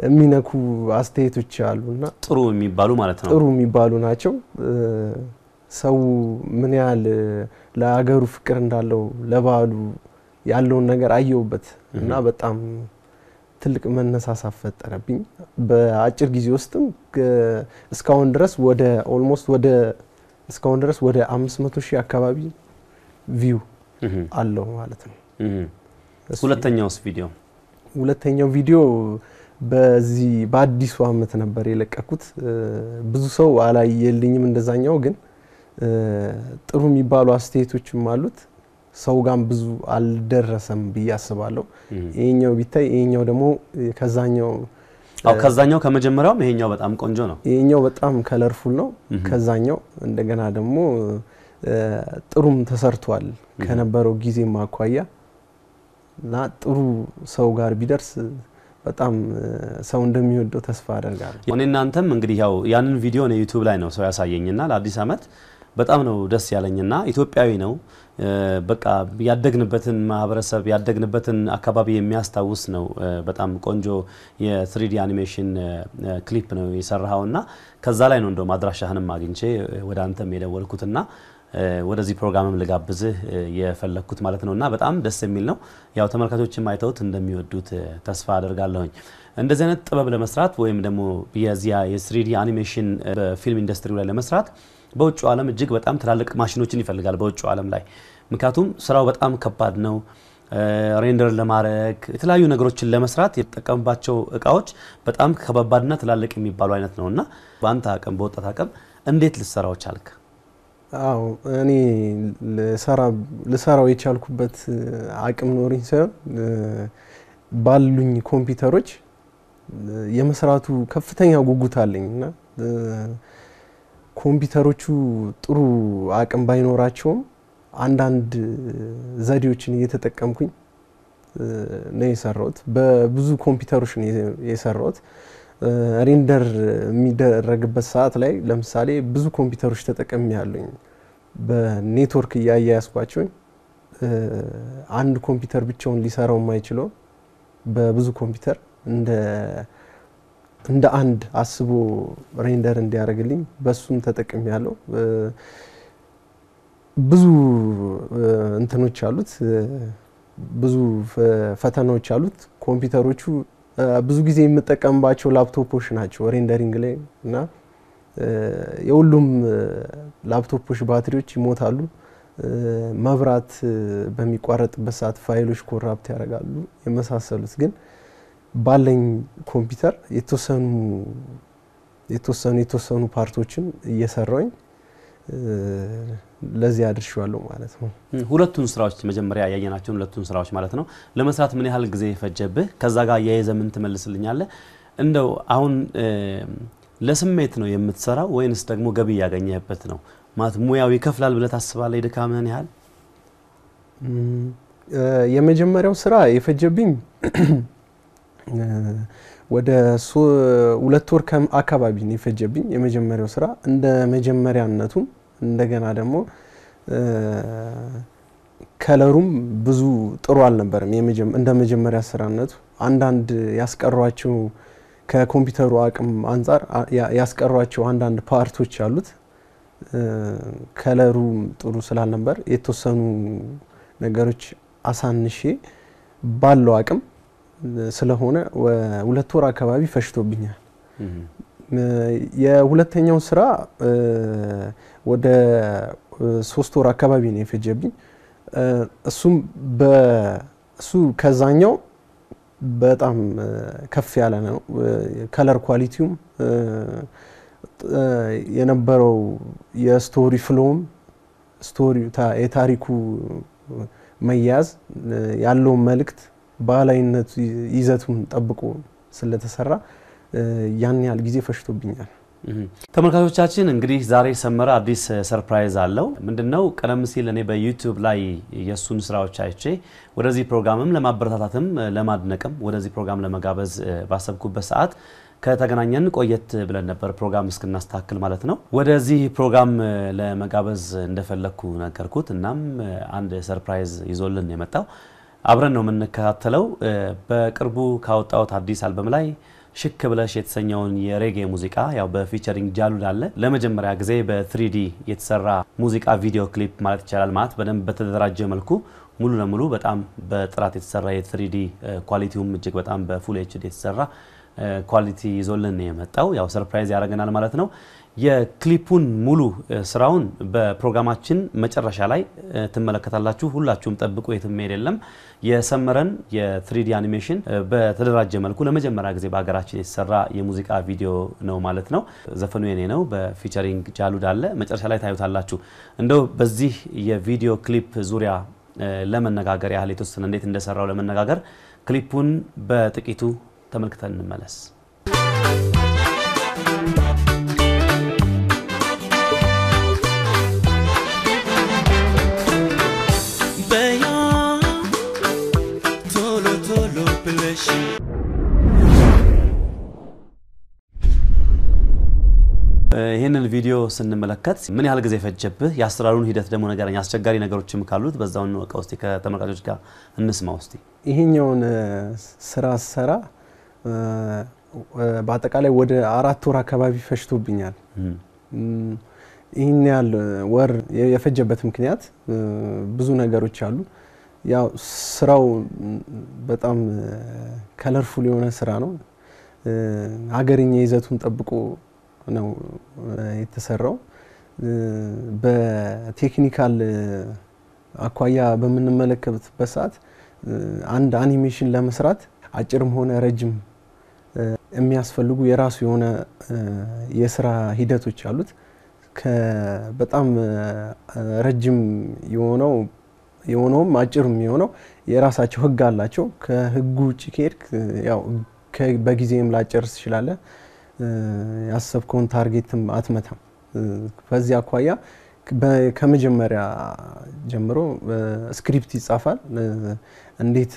የሚነኩ አስተያየቶች አሉና ጥሩ የሚባሉ ማለት ነው። ጥሩ የሚባሉ ናቸው። እ፣ ሰው ምን ያህል እ፣ ለሀገሩ ፍቅር እንዳለው ለባህሉ ያለውን ነገር አየውበት እና በጣም ትልቅ መነሳሳት ፈጠረብኝ። በአጭር ጊዜ ውስጥም እ፣ እስካሁን ድረስ ወደ ኦልሞስት ወደ እስካሁን ድረስ ወደ 500 ሺህ አካባቢ ቪው እህ፣ አለው ማለት ነው። እህ። እሱ- ሁለተኛውስ ቪዲዮ ሁለተኛው ቪዲዮ በዚህ በአዲሱ አመት ነበር የለቀኩት። እ፣ ብዙ ሰው አላየልኝም እንደዛኛው፣ ግን እ፣ ጥሩ የሚባሉ አስተያየቶችም አሉት። ሰው ጋም ብዙ አልደረሰም ብዬ አስባለሁ። እህ። ይሄኛው ቢታይ ይሄኛው ደግሞ ከዛኛው አው ከዛኛው ከመጀመሪያውም ይሄኛው በጣም ቆንጆ ነው። ይሄኛው በጣም ከለርፉል ነው እህ። ከዛኛው እንደገና ደግሞ እ፣ ጥሩም ተሰርቷል ከነበረው ጊዜም አኳያ እና ጥሩ ሰው ጋር ቢደርስ በጣም እ፣ ሰው እንደሚወደው ተስፋ አደርጋለሁ። እኔ እናንተም እንግዲህ ያው ያንን ቪዲዮ ነው ዩቲዩብ ላይ ነው ሰው ያሳየኝና ለአዲስ አመት በጣም ነው ደስ ያለኝና ኢትዮጵያዊ ነው እ፣ በቃ ያደግንበትን ማህበረሰብ ያደግንበትን አካባቢ የሚያስታውስ ነው። እ፣ በጣም ቆንጆ የትሪዲ አኒሜሽን እ፣ ክሊፕ ነው የሰራኸውና ከዛ ላይ ነው እንደውም አድራሻህንም አግኝቼ እ፣ ወደ አንተም የደወልኩትና እ፣ ወደዚህ ፕሮግራምም ልጋብዝህ እ፣ የፈለግኩት ማለት ነውና በጣም ደስ የሚል ነው። ያው ተመልካቾችም አይተውት እንደሚወዱት እ፣ ተስፋ አደርጋለሁኝ። እንደዚህ አይነት ጥበብ ለመስራት ወይም ደግሞ የዚያ የስሪዲ አኒሜሽን እ፣ በፊልም ኢንዱስትሪው ላይ ለመስራት በውጭው ዓለም እጅግ በጣም ትላልቅ ማሽኖችን ይፈልጋል። በውጭው ዓለም ላይ ምክንያቱም ስራው በጣም ከባድ ነው። ሬንደር ለማድረግ የተለያዩ ነገሮችን ለመስራት የተጠቀምባቸው እቃዎች በጣም ከባባድና ትላልቅ የሚባሉ አይነት ነው እና በአንተ አቅም በወጣት አቅም እንዴት ልሰራው ቻልክ? አዎ እኔ ልሰራ- ልሰራው የቻልኩበት እ፣ አቅም ኖሪኝ ሳይሆን እ፣ ባሉኝ ኮምፒውተሮች እ፣ የመስራቱ ከፍተኛ ጉጉት አለኝ እና እ፣ ኮምፒውተሮቹ ጥሩ አቅም ባይኖራቸውም አንዳንድ ዘዴዎችን እየተጠቀምኩኝ እ፣ ነው የሰራሁት። በብዙ ኮምፒውተሮች ነው የ- የሰራሁት። እ፣ ሬንደር የሚደረግበት ሰዓት ላይ ለምሳሌ ብዙ ኮምፒውተሮች ተጠቅሜ ያለኝ በኔትወርክ እያያያዝኳቸው እ፣ አንድ ኮምፒውተር ብቻውን ሊሰራው የማይችለው በብዙ ኮምፒውተር እንደ እንደ አንድ አስቦ ሬንደር እንዲያደርግልኝ በሱም ተጠቅሜ ያለው ብዙ እ፣ እንትኖች አሉት እ፣ ብዙ ፈ- ፈተናዎች አሉት። ኮምፒውተሮቹ እ፣ ብዙ ጊዜ የምጠቀምባቸው ላፕቶፖች ናቸው ሬንደሪንግ ላይ እና እ፣ የሁሉም እ፣ ላፕቶፖች ባትሪዎች ይሞታሉ። እ፣ መብራት እ፣ በሚቋረጥበት ሰዓት ፋይሎች ኮራፕት ያደርጋሉ የመሳሰሉት ግን ባለኝ ኮምፒውተር የተወሰኑ የተወሰኑ የተወሰኑ ፓርቶችን እየሰራውኝ እ፣ ለዚህ አድርሼዋለሁ ማለት ነው። ሁለቱን ስራዎች መጀመሪያ ያየናቸውን ሁለቱን ስራዎች ማለት ነው ለመስራት ምን ያህል ጊዜ ፈጀብህ? ከዛ ጋር አያይዘ ምን ትመልስልኛለህ? እንደው አሁን እ፣ ለስሜት ነው የምትሰራው ወይንስ ደግሞ ገቢ ያገኘህበት ነው? ማለት ሙያው ይከፍላል ብለህ ታስባለህ? የድካምህን ያህል እም፣ እ፣ የመጀመሪያው ስራ የፈጀብኝ እ፣ ወደ ሶ- ሁለት ወር ከም- አካባቢ ነው የፈጀብኝ የመጀመሪያው ስራ እንደ መጀመሪያነቱም እንደገና ደግሞ እ፣ ከለሩም ብዙ ጥሩ አልነበረም። የመጀመ- እንደ መጀመሪያ ስራነቱ አንዳንድ ያስቀሯቸው ከኮምፒውተሩ አቅም አንጻር አ- ያ- ያስቀሯቸው አንዳንድ ፓርቶች አሉት። እ፣ ከለሩም ጥሩ ስላልነበር የተወሰኑ ነገሮች አሳንሼ ባለው አቅም እ፣ ስለሆነ ወ- ሁለት ወር አካባቢ ፈሽቶብኛል። እም፣ እ፣ የሁለተኛው ስራ እ፣ ወደ እ፣ ሶስት ወር አካባቢ ነው የፈጀብኝ። እ፣ እሱም በ- እሱ ከዛኛው በጣም እ፣ ከፍ ያለ ነው። ከለር ኳሊቲውም እ፣ እ፣ የነበረው የስቶሪ ፍሎም ስቶሪ የታሪኩ መያዝ እ፣ ያለውን መልእክት ባህላዊነቱ ይዘቱን ጠብቆ ስለተሰራ እ፣ ያን ያህል ጊዜ ፈሽቶብኛል። እም። ተመልካቾቻችን እንግዲህ ዛሬ ሰመረ አዲስ ሰርፕራይዝ አለው። ምንድነው? ቀደም ሲል እኔ በዩቲዩብ ላይ የእሱን ስራዎች አይቼ ወደዚህ ፕሮግራምም ለማበረታታትም እ፣ ለማድነቅም ወደዚህ ፕሮግራም ለመጋበዝ እ፣ ባሰብኩበት ሰዓት ከተገናኘን ቆየት ብለን ነበር ፕሮግራም እስክናስተካክል ማለት ነው። ወደዚህ ፕሮግራም እ፣ ለመጋበዝ እንደፈለግኩ ነገርኩት። እናም እ፣ አንድ ሰርፕራይዝ ይዞልን የመጣው አብረን ነው የምንከታተለው። እ፣ በቅርቡ ካወጣሁት አዲስ አልበም ላይ ሽክ ብለሽ የተሰኘውን የሬጌ ሙዚቃ ያው በፊቸሪንግ ጃሉድ አለ ለመጀመሪያ ጊዜ በትሪዲ የተሰራ ሙዚቃ ቪዲዮ ክሊፕ ማለት ይቻላል። ማለት በደንብ በተደራጀ መልኩ ሙሉ ለሙሉ በጣም በጥራት የተሰራ የትሪዲ ኳሊቲውም እጅግ በጣም በፉል ኤችዲ የተሰራ ኳሊቲ ይዞልን ነው የመጣው። ያው ሰርፕራይዝ ያደርገናል ማለት ነው። የክሊፑን ሙሉ ስራውን በፕሮግራማችን መጨረሻ ላይ ትመለከታላችሁ። ሁላችሁም ጠብቁ፣ የትም መሄድ የለም። የሰመረን የትሪዲ አኒሜሽን በተደራጀ መልኩ ለመጀመሪያ ጊዜ በሀገራችን የተሰራ የሙዚቃ ቪዲዮ ነው ማለት ነው። ዘፈኑ የኔ ነው፣ በፊቸሪንግ ጃሉድ አለ። መጨረሻ ላይ ታዩታላችሁ። እንደው በዚህ የቪዲዮ ክሊፕ ዙሪያ ለመነጋገር ያህል የተወሰነ እንዴት እንደሰራው ለመነጋገር ክሊፑን በጥቂቱ ተመልክተን እንመለስ። በያ ቶሎ ቶሎ ብለሽ ይህንን ቪዲዮ ስንመለከት ምን ያህል ጊዜ ፈጀብህ? የአሰራሩን ሂደት ደግሞ ነገረኝ። አስቸጋሪ ነገሮችም ካሉት በዛው እንወቀው እስቲ፣ ከተመልካቾች ጋር እንስማ ውስቲ። ይሄኛውን ስራ ስሰራ በአጠቃላይ ወደ አራት ወር አካባቢ ፈጅቶብኛል። ይህን ያህል ወር የፈጀበት ምክንያት ብዙ ነገሮች አሉ። ያው ስራው በጣም ከለርፉል የሆነ ስራ ነው። ሀገርኛ ይዘቱን ጠብቆ ነው የተሰራው። በቴክኒካል አኳያ በምንመለከትበት ሰዓት አንድ አኒሜሽን ለመስራት አጭርም ሆነ ረጅም የሚያስፈልጉ የራሱ የሆነ የስራ ሂደቶች አሉት። በጣም ረጅም የሆነው የሆነውም አጭርም የሆነው የራሳቸው ህግ አላቸው። ከህጉ ውጭ ከሄድክ ያው በጊዜም ላጨርስ ትችላለህ። ያሰብከውን ታርጌትም አትመታም። በዚህ አኳያ ከመጀመሪያ ጀምሮ ስክሪፕት ይጻፋል። እንዴት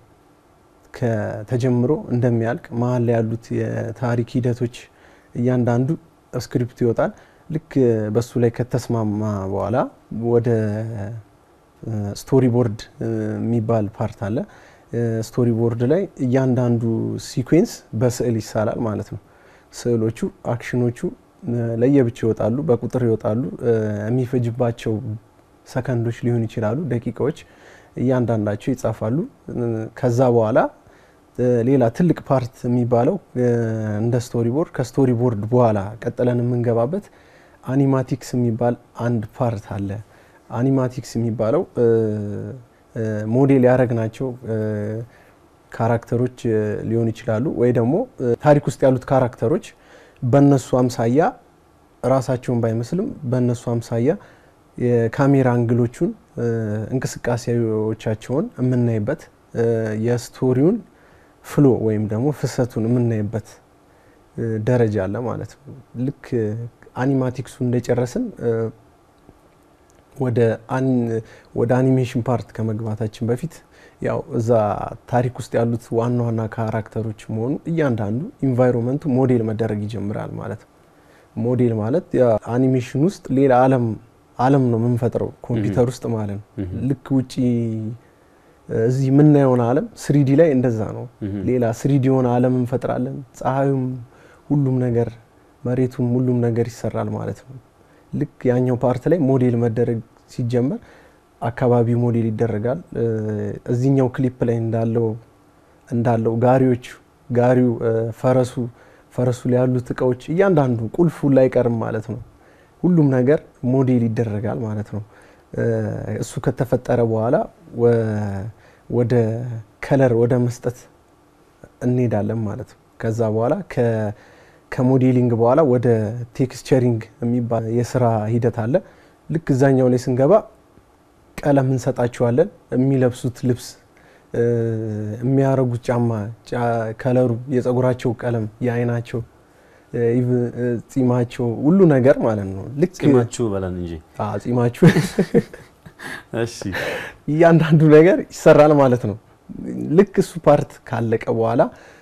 ከተጀምሮ እንደሚያልቅ መሀል ላይ ያሉት የታሪክ ሂደቶች እያንዳንዱ ስክሪፕት ይወጣል። ልክ በሱ ላይ ከተስማማ በኋላ ወደ ስቶሪ ቦርድ የሚባል ፓርት አለ። ስቶሪ ቦርድ ላይ እያንዳንዱ ሲኩዌንስ በስዕል ይሳላል ማለት ነው። ስዕሎቹ፣ አክሽኖቹ ለየብቻ ይወጣሉ፣ በቁጥር ይወጣሉ። የሚፈጅባቸው ሰከንዶች ሊሆኑ ይችላሉ፣ ደቂቃዎች እያንዳንዳቸው ይጻፋሉ። ከዛ በኋላ ሌላ ትልቅ ፓርት የሚባለው እንደ ስቶሪ ቦርድ ከስቶሪ ቦርድ በኋላ ቀጥለን የምንገባበት አኒማቲክስ የሚባል አንድ ፓርት አለ። አኒማቲክስ የሚባለው ሞዴል ያደረግናቸው ካራክተሮች ሊሆን ይችላሉ ወይ ደግሞ ታሪክ ውስጥ ያሉት ካራክተሮች በእነሱ አምሳያ ራሳቸውን ባይመስልም በእነሱ አምሳያ የካሜራ አንግሎቹን እንቅስቃሴዎቻቸውን የምናይበት የስቶሪውን ፍሎ ወይም ደግሞ ፍሰቱን የምናይበት ደረጃ አለ ማለት ነው። ልክ አኒማቲክሱ እንደጨረስን ወደ አኒሜሽን ፓርት ከመግባታችን በፊት ያው እዛ ታሪክ ውስጥ ያሉት ዋና ዋና ካራክተሮች መሆኑ እያንዳንዱ ኢንቫይሮንመንቱ ሞዴል መደረግ ይጀምራል ማለት ነው። ሞዴል ማለት አኒሜሽን ውስጥ ሌላ ዓለም ዓለም ነው የምንፈጥረው ኮምፒውተር ውስጥ ማለት ነው። ልክ ውጪ እዚህ የምናየውን ዓለም ስሪዲ ላይ እንደዛ ነው። ሌላ ስሪዲ የሆነ ዓለም እንፈጥራለን። ፀሐዩም፣ ሁሉም ነገር መሬቱም፣ ሁሉም ነገር ይሰራል ማለት ነው። ልክ ያኛው ፓርት ላይ ሞዴል መደረግ ሲጀመር አካባቢው ሞዴል ይደረጋል። እዚህኛው ክሊፕ ላይ እንዳለው እንዳለው ጋሪዎቹ ጋሪው፣ ፈረሱ ፈረሱ ላይ ያሉት እቃዎች እያንዳንዱ ቁልፉ ላይ አይቀርም ማለት ነው። ሁሉም ነገር ሞዴል ይደረጋል ማለት ነው። እሱ ከተፈጠረ በኋላ ወደ ከለር ወደ መስጠት እንሄዳለን ማለት ነው። ከዛ በኋላ ከሞዴሊንግ በኋላ ወደ ቴክስቸሪንግ የሚባል የስራ ሂደት አለ። ልክ እዛኛው ላይ ስንገባ ቀለም እንሰጣቸዋለን። የሚለብሱት ልብስ፣ የሚያረጉት ጫማ፣ ከለሩ፣ የጸጉራቸው ቀለም፣ የአይናቸው፣ ጺማቸው፣ ሁሉ ነገር ማለት ነው። ልክ ጺማችሁ በለን እንጂ ጺማችሁ እሺ፣ እያንዳንዱ ነገር ይሰራል ማለት ነው። ልክ እሱ ፓርት ካለቀ በኋላ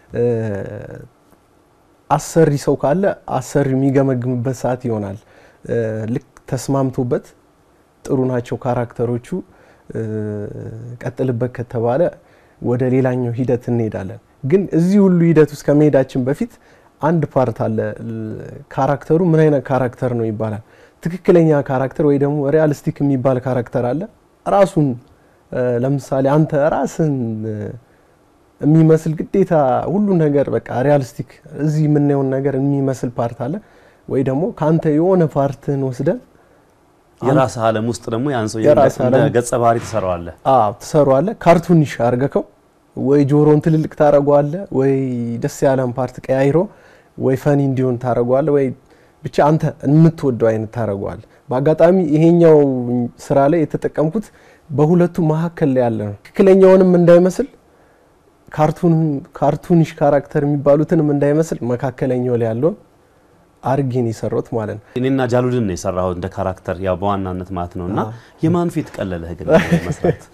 አሰሪ ሰው ካለ አሰሪ የሚገመግምበት ሰዓት ይሆናል። ልክ ተስማምቶበት ጥሩ ናቸው ካራክተሮቹ ቀጥልበት ከተባለ ወደ ሌላኛው ሂደት እንሄዳለን። ግን እዚህ ሁሉ ሂደት ውስጥ ከመሄዳችን በፊት አንድ ፓርት አለ። ል- ካራክተሩ ምን አይነት ካራክተር ነው ይባላል። ትክክለኛ ካራክተር ወይ ደግሞ ሪያሊስቲክ የሚባል ካራክተር አለ። ራሱን እ፣ ለምሳሌ አንተ ራስን እ፣ የሚመስል ግዴታ ሁሉ ነገር በቃ ሪያሊስቲክ እዚህ የምናየውን ነገር የሚመስል ፓርት አለ። ወይ ደግሞ ከአንተ የሆነ ፓርትን ወስደን የራስህ ዓለም ውስጥ ደግሞ ያን ሰው የራስህ እንደ ዓለም- ገጸ ባህሪ ትሰራዋለህ። አዎ ትሰሯዋለህ። ካርቱኒሽ አርገከው ወይ ጆሮን ትልልቅ ታረገዋለህ፣ ወይ ደስ ያለን ፓርት ቀያይሮ ወይ ፈኒ እንዲሆን ታረገዋለህ፣ ወይ ብቻ አንተ የምትወደው አይነት ታረገዋለህ። በአጋጣሚ ይሄኛው ስራ ላይ የተጠቀምኩት በሁለቱ መካከል ላይ ያለ ነው። ትክክለኛውንም እንዳይመስል ካርቱን ካርቱኒሽ ካራክተር የሚባሉትንም እንዳይመስል መካከለኛው ላይ ያለውን አርጌን የሰራሁት ማለት ነው። እኔና ጃሉድን ነው የሰራሁት እንደ ካራክተር ያው በዋናነት ማለት ነው። እና አዎ። የማን ፊት ቀለለህ ግን መስራት?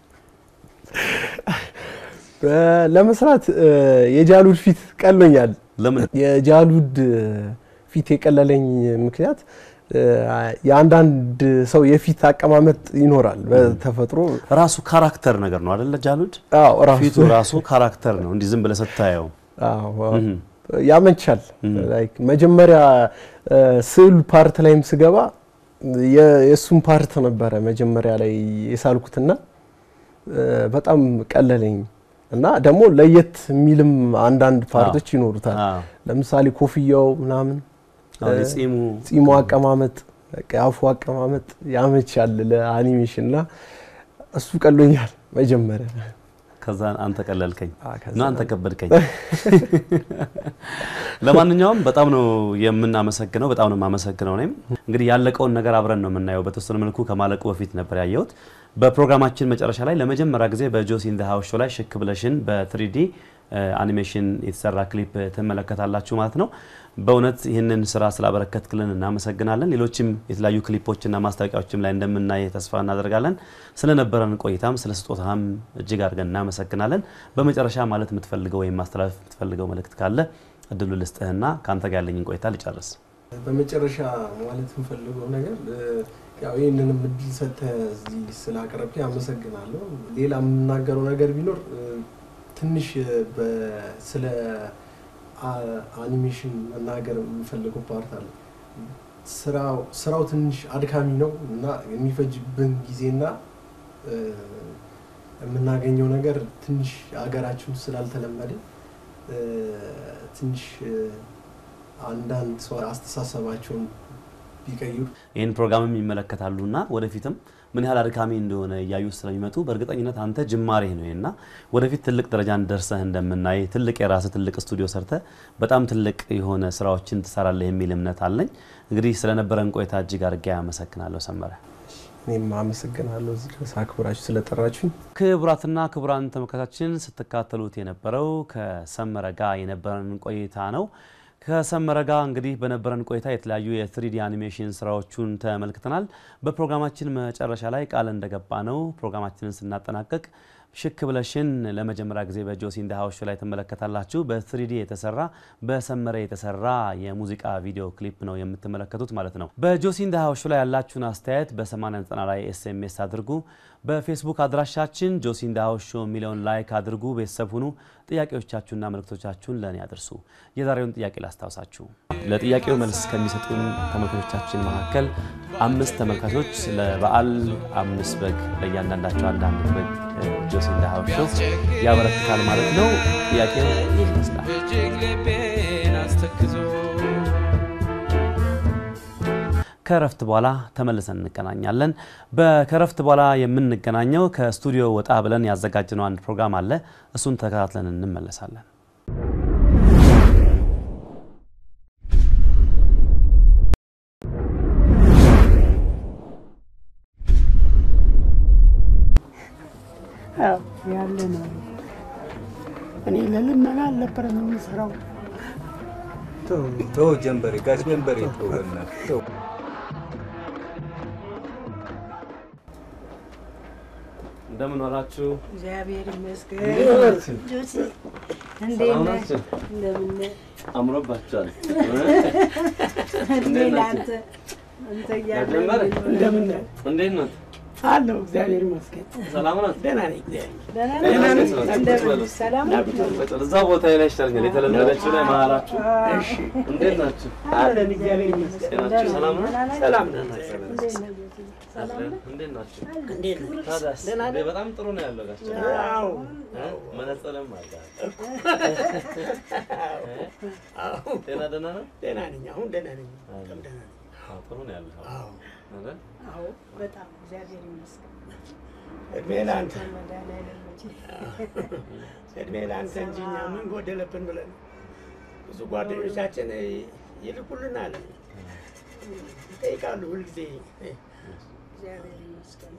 በ- ለመስራት እ፣ የጃሉድ ፊት ቀሎኛል። ለምን የጃሉድ ፊት የቀለለኝ ምክንያት እ፣ የአንዳንድ ሰው የፊት አቀማመጥ ይኖራል በተፈጥሮ ራሱ ካራክተር ነገር ነው አይደለ? ጃሉድ አዎ ራሱ ፊቱ ራሱ ካራክተር ነው። እንዲህ ዝም ብለህ ስታየው አዎ፣ አዎ። እህ። ያመቻል። እህ። ላይክ መጀመሪያ እ፣ ስዕል ፓርት ላይም ስገባ የ- የእሱን ፓርት ነበረ መጀመሪያ ላይ የሳልኩትና እ፣ በጣም ቀለለኝ እና ደግሞ ለየት የሚልም አንዳንድ ፓርቶች ይኖሩታል። አዎ። ለምሳሌ ኮፍያው ምናምን አዎ፣ እ፣ የጺሙ ጺሙ አቀማመጥ በቃ የአፉ አቀማመጥ ያመቻል ለአኒሜሽን እና እሱ ቀሎኛል መጀመሪያ። ከዛ አንተ ቀለልከኝ አ፣ ከዛ እና አንተ ከበድከኝ። ለማንኛውም በጣም ነው የምናመሰግነው፣ በጣም ነው የማመሰግነው። እኔም እንግዲህ ያለቀውን ነገር አብረን ነው የምናየው። በተወሰነ መልኩ ከማለቁ በፊት ነበር ያየሁት። በፕሮግራማችን መጨረሻ ላይ ለመጀመሪያ ጊዜ በጆሲ ኢን ዘ ሃውስ ሾው ላይ ሽክ ብለሽን በትሪዲ አኒሜሽን የተሰራ ክሊፕ ትመለከታላችሁ ማለት ነው። በእውነት ይህንን ስራ ስላበረከትክልን እናመሰግናለን። ሌሎችም የተለያዩ ክሊፖችና ማስታወቂያዎችም ላይ እንደምናይ ተስፋ እናደርጋለን። ስለነበረን ቆይታም ስለ ስጦታም እጅግ አድርገን እናመሰግናለን። በመጨረሻ ማለት የምትፈልገው ወይም ማስተላለፍ የምትፈልገው መልእክት ካለ እድሉ ልስጥህና ከአንተ ጋር ያለኝን ቆይታ ልጨርስ። በመጨረሻ ማለት የምፈልገው ነገር እ፣ ያው ይህንንም እድል ሰጥተህ እዚህ ስላቀረብክ አመሰግናለሁ። ሌላ የምናገረው ነገር ቢኖር እ፣ ትንሽ እ፣ በ- ስለ አ- አኒሜሽን መናገር የምፈልገው ፓርት አለ። ስራው ስራው ትንሽ አድካሚ ነው እና የሚፈጅብን ጊዜና እ፣ የምናገኘው ነገር ትንሽ ሀገራችን ውስጥ ስላልተለመደ እ፣ ትንሽ እ፣ አንዳንድ ሰው አስተሳሰባቸውን ቢቀይሩ ይህን ፕሮግራምም ይመለከታሉና ወደፊትም ምን ያህል አድካሚ እንደሆነ እያዩ ስለሚመጡ በእርግጠኝነት አንተ ጅማሬ ነው እና ወደፊት ትልቅ ደረጃን ደርሰህ እንደምናይ ትልቅ የራስህ ትልቅ ስቱዲዮ ሰርተህ በጣም ትልቅ የሆነ ስራዎችን ትሰራለህ የሚል እምነት አለኝ። እንግዲህ ስለነበረን ቆይታ እጅግ አድርጌ አመሰግናለሁ ሰመረ። እኔም አመሰግናለሁ እዚህ ድረስ አክብራችሁ ስለጠራችሁኝ። ክቡራትና ክቡራን ተመልካቾችን ስትካተሉት የነበረው ከሰመረ ጋር የነበረን ቆይታ ነው። ከሰመረ ጋር እንግዲህ በነበረን ቆይታ የተለያዩ የትሪዲ አኒሜሽን ስራዎቹን ተመልክተናል። በፕሮግራማችን መጨረሻ ላይ ቃል እንደገባ ነው ፕሮግራማችንን ስናጠናቀቅ ሽክ ብለሽን ለመጀመሪያ ጊዜ በጆሲ ኢን ዘ ሃውስ ሾው ላይ ትመለከታላችሁ። በትሪዲ የተሰራ በሰመረ የተሰራ የሙዚቃ ቪዲዮ ክሊፕ ነው የምትመለከቱት ማለት ነው። በጆሲ ኢን ዘ ሃውስ ሾው ላይ ያላችሁን አስተያየት በ8090 ላይ ኤስኤምኤስ አድርጉ። በፌስቡክ አድራሻችን ጆሲ ኢን ዘ ሃውስ ሾው የሚለውን ላይክ አድርጉ። ቤተሰብ ሁኑ። ጥያቄዎቻችሁና መልእክቶቻችሁን ለእኔ አድርሱ። የዛሬውን ጥያቄ ላስታውሳችሁ። ለጥያቄው መልስ ከሚሰጡን ተመልካቾቻችን መካከል አምስት ተመልካቾች ለበዓል አምስት በግ ለእያንዳንዳቸው አንዳንድ በግ ጆሲ ኢን ዘ ሃውስ ሾው ያበረክታል ማለት ነው። ጥያቄው ይህ ይመስላል። እጅግ ልቤን አስተክዞ ከረፍት በኋላ ተመልሰን እንገናኛለን። በከረፍት በኋላ የምንገናኘው ከስቱዲዮ ወጣ ብለን ያዘጋጀነው አንድ ፕሮግራም አለ። እሱን ተከታትለን እንመለሳለን። አዎ ያለ ነው። እኔ ለልመና አልነበረም የምሰራው። ተው ጀንበሬ፣ ጋሽ ጀንበሬ ተው በእናትህ ተው። እንደምን ዋላችሁ? እግዚአብሔር ይመስገን። ናችሁ? ጆሲ እንዴት ሰላም ነህ? ናችሁ? እንደምን ነህ? አምሮባችኋል። እድሜ ለአንተ አንተ እያለህ ጀመረ? እንደምን ነህ? እንዴት ነው? አለሁ እግዚአብሔር ይመስገን። ሰላም ነው? ደህና ነኝ እግዚአብሔር ደህና ደህና ነኝ። ነኝ። እንደምን ሰላም ነው? እዛ ቦታ ላይ ይሻለኛል። የተለመደችው ላይ መሀላችሁ። እሺ እንዴት ናችሁ? አለን እግዚአብሔር ይመስገን። ጤናችሁ ሰላም ነው? ሰላም ነው። አለን። እንዴት ናችሁ? እንዴት ነህ? ታዲያስ? ደህና እንዴ፣ በጣም ጥሩ ነው ያለው ጋሽ አዎ እ? መነጽርም አለ። ጤና ደህና ነው? ደህና ነኝ። አሁን ደህና ነኝ። በጣም ደህና ነኝ። አዎ፣ ጥሩ ነው ያለው አዎ አይደል? አዎ በጣም እግዚአብሔር ይመስገን። እድሜ ለአንተ መድኃኒዓለም እንጂ እድሜ ለአንተ እንጂ እኛ ምን ጎደለብን ብለን ብዙ ጓደኞቻችን ይልኩልናል፣ ይጠይቃሉ ሁልጊዜ እግዚአብሔር ይመስገን።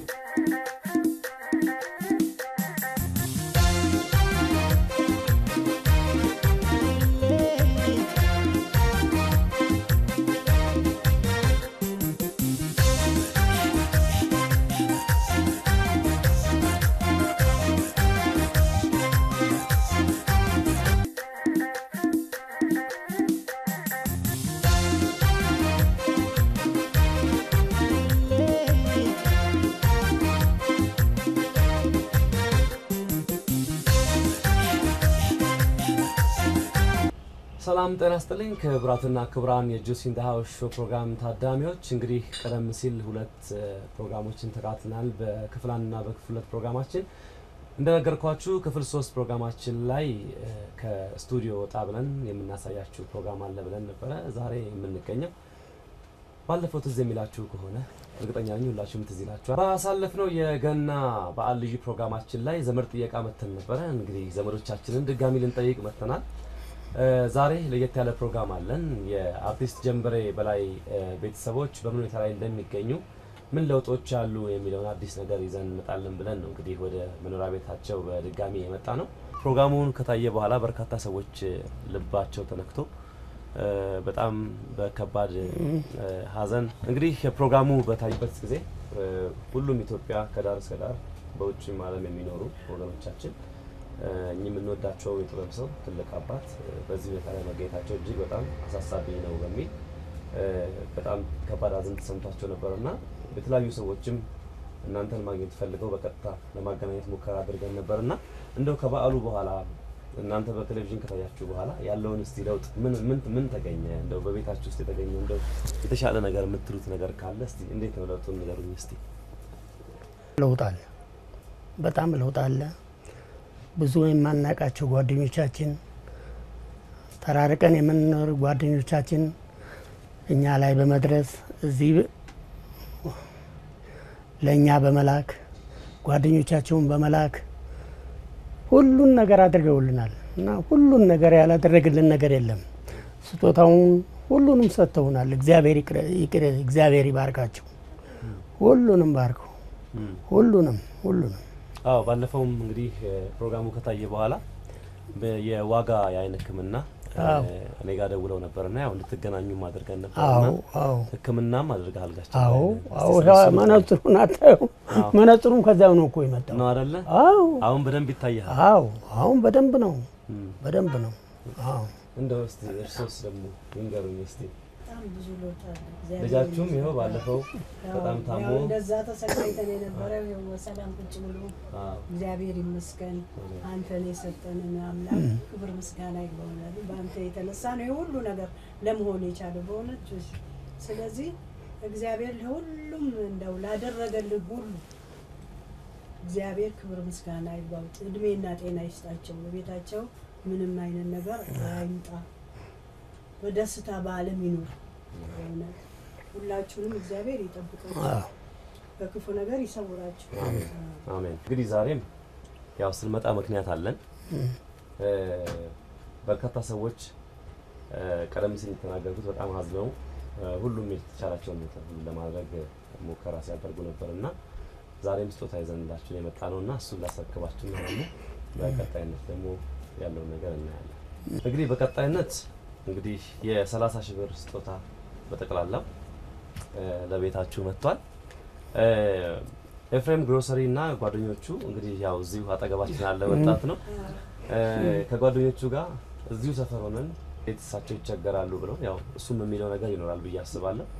ሰላም ጤና ይስጥልኝ ክቡራትና ክቡራን የጁሲ ኢን ዘ ሃውስ ሾው ፕሮግራም ታዳሚዎች፣ እንግዲህ ቀደም ሲል ሁለት እ፣ ፕሮግራሞችን ተካትናል። በክፍል አንድና በክፍል ሁለት ፕሮግራማችን እንደነገርኳችሁ ክፍል ሶስት ፕሮግራማችን ላይ እ፣ ከስቱዲዮ ወጣ ብለን የምናሳያችሁ ፕሮግራም አለ ብለን ነበረ ዛሬ የምንገኘው ባለፈው ትዝ የሚላችሁ ከሆነ እርግጠኛ ነኝ ሁላችሁም ትዝ ይላችኋል። ባሳለፍነው የገና በዓል ልዩ ፕሮግራማችን ላይ ዘመድ ጥየቃ መተን ነበረ። እንግዲህ ዘመዶቻችንን ድጋሚ ልንጠይቅ መተናል። እ፣ ዛሬ ለየት ያለ ፕሮግራም አለን። የአርቲስት ጀንበሬ በላይ እ፣ ቤተሰቦች በምን ሁኔታ ላይ እንደሚገኙ ምን ለውጦች አሉ የሚለውን አዲስ ነገር ይዘን እንመጣለን ብለን ነው እንግዲህ ወደ መኖሪያ ቤታቸው በድጋሚ የመጣ ነው። ፕሮግራሙን ከታየ በኋላ በርካታ ሰዎች እ፣ ልባቸው ተነክቶ እ፣ በጣም በከባድ እ፣ ሐዘን እንግዲህ ፕሮግራሙ በታይበት ጊዜ እ፣ ሁሉም ኢትዮጵያ ከዳር እስከ ዳር በውጭም ዓለም የሚኖሩ ወገኖቻችን እ፣ እኚህ የምንወዳቸው የጥበብ ሰው ትልቅ አባት እ፣ በዚህ ሁኔታ ላይ መገኘታቸው እጅግ በጣም አሳሳቢ ነው በሚል እ፣ በጣም ከባድ ሐዘን ተሰምቷቸው ነበር እና የተለያዩ ሰዎችም እናንተን ማግኘት ፈልገው በቀጥታ ለማገናኘት ሙከራ አድርገን ነበር እና እንደው ከበዓሉ በኋላ እናንተ በቴሌቪዥን ከታያችሁ በኋላ ያለውን እስቲ ለውጥ ምን ምን ምን ተገኘ? እንደው በቤታችሁ ውስጥ የተገኘ እንደው የተሻለ ነገር የምትሉት ነገር ካለ እስቲ እንዴት ነው ለውጡን ንገሩኝ እስቲ። ለውጥ አለ፣ በጣም ለውጥ አለ። ብዙ የማናውቃቸው ጓደኞቻችን ተራርቀን የምንኖር ጓደኞቻችን እኛ ላይ በመድረስ እዚህ ለእኛ በመላክ ጓደኞቻቸውን በመላክ ሁሉን ነገር አድርገውልናል እና ሁሉን ነገር ያላደረግልን ነገር የለም። ስጦታውን ሁሉንም ሰጥተውናል። እግዚአብሔር ይቅረ- ይቅር እግዚአብሔር ይባርካቸው። ሁሉንም ባርከው ሁሉንም ሁሉንም አዎ ባለፈውም እንግዲህ እ፣ ፕሮግራሙ ከታየ በኋላ በ- የዋጋ የአይን ሕክምና እ፣ አዎ። እኔ ጋር ደውለው ነበርና ያው እንድትገናኙም አድርገን ነበር አዎ እና አዎ ሕክምናም አድርገሃል ጋሽ አዎ ጀንበሬ? አዎ እስቲ ስለሱ መነጽሩን አታየው? አዎ። መነጽሩም ከዚያው ነው እኮ የመጣው። ነው አይደለ? አዎ አሁን በደንብ ይታያል። አዎ አሁን በደንብ ነው እም። በደንብ ነው። አዎ እንደው እስቲ እርሶስ ደግሞ ይንገሩኝ እስቲ በጣም ብዙ ለውጥ አለ። እግዚአብሔር ልጃችሁም ይመስገን። ይኸው ባለፈው ያው- በጣም ታሞ ያው እንደዛ ተሰቃይተን የነበረው ይኸው በሰላም ቁጭ ብሎ አዎ እግዚአብሔር ይመስገን አንተን የሰጠንን አምላክ ክብር ምስጋና ይግባውናል። በአንተ የተነሳ ነው የሁሉ ነገር ለመሆን የቻለው በእውነት ጆሲ። ስለዚህ እግዚአብሔር ለሁሉም እንደው ላደረገልህ ሁሉ እግዚአብሔር ክብር ምስጋና ይግባው። እድሜና ጤና ይስጣቸው። በቤታቸው ምንም አይነት ነገር አይምጣ። በደስታ በዓለም ይኑር። በእውነት ሁላችሁንም እግዚአብሔር ይጠብቃችሁ፣ አዎ በክፉ ነገር ይሰውራችሁ። አሜን። እንግዲህ ዛሬም ያው ስንመጣ ምክንያት አለን። እ፣ በርካታ ሰዎች እ፣ ቀደም ሲል የተናገርኩት በጣም አዝነው እ፣ ሁሉም የተቻላቸውን ሁሉ ለማድረግ ሙከራ ሲያደርጉ ነበር እና ዛሬም ስጦታ ይዘንላችሁ የመጣ ነው እና እሱን ላስረክባችሁ ነው ደግሞ በቀጣይነት ደግሞ ያለውን ነገር እናያለን። እንግዲህ በቀጣይነት እንግዲህ የሰላሳ ሺህ ብር ስጦታ በጠቅላላው እ፣ ለቤታችሁ መጥቷል። እ፣ ኤፍሬም ግሮሰሪ እና ጓደኞቹ እንግዲህ ያው እዚሁ አጠገባችን ያለ ወጣት ነው። እ፣ ከጓደኞቹ ጋር እዚሁ ሰፈር ሆነን ቤት እሳቸው ይቸገራሉ ብለው ያው እሱም የሚለው ነገር ይኖራል ብዬ አስባለሁ።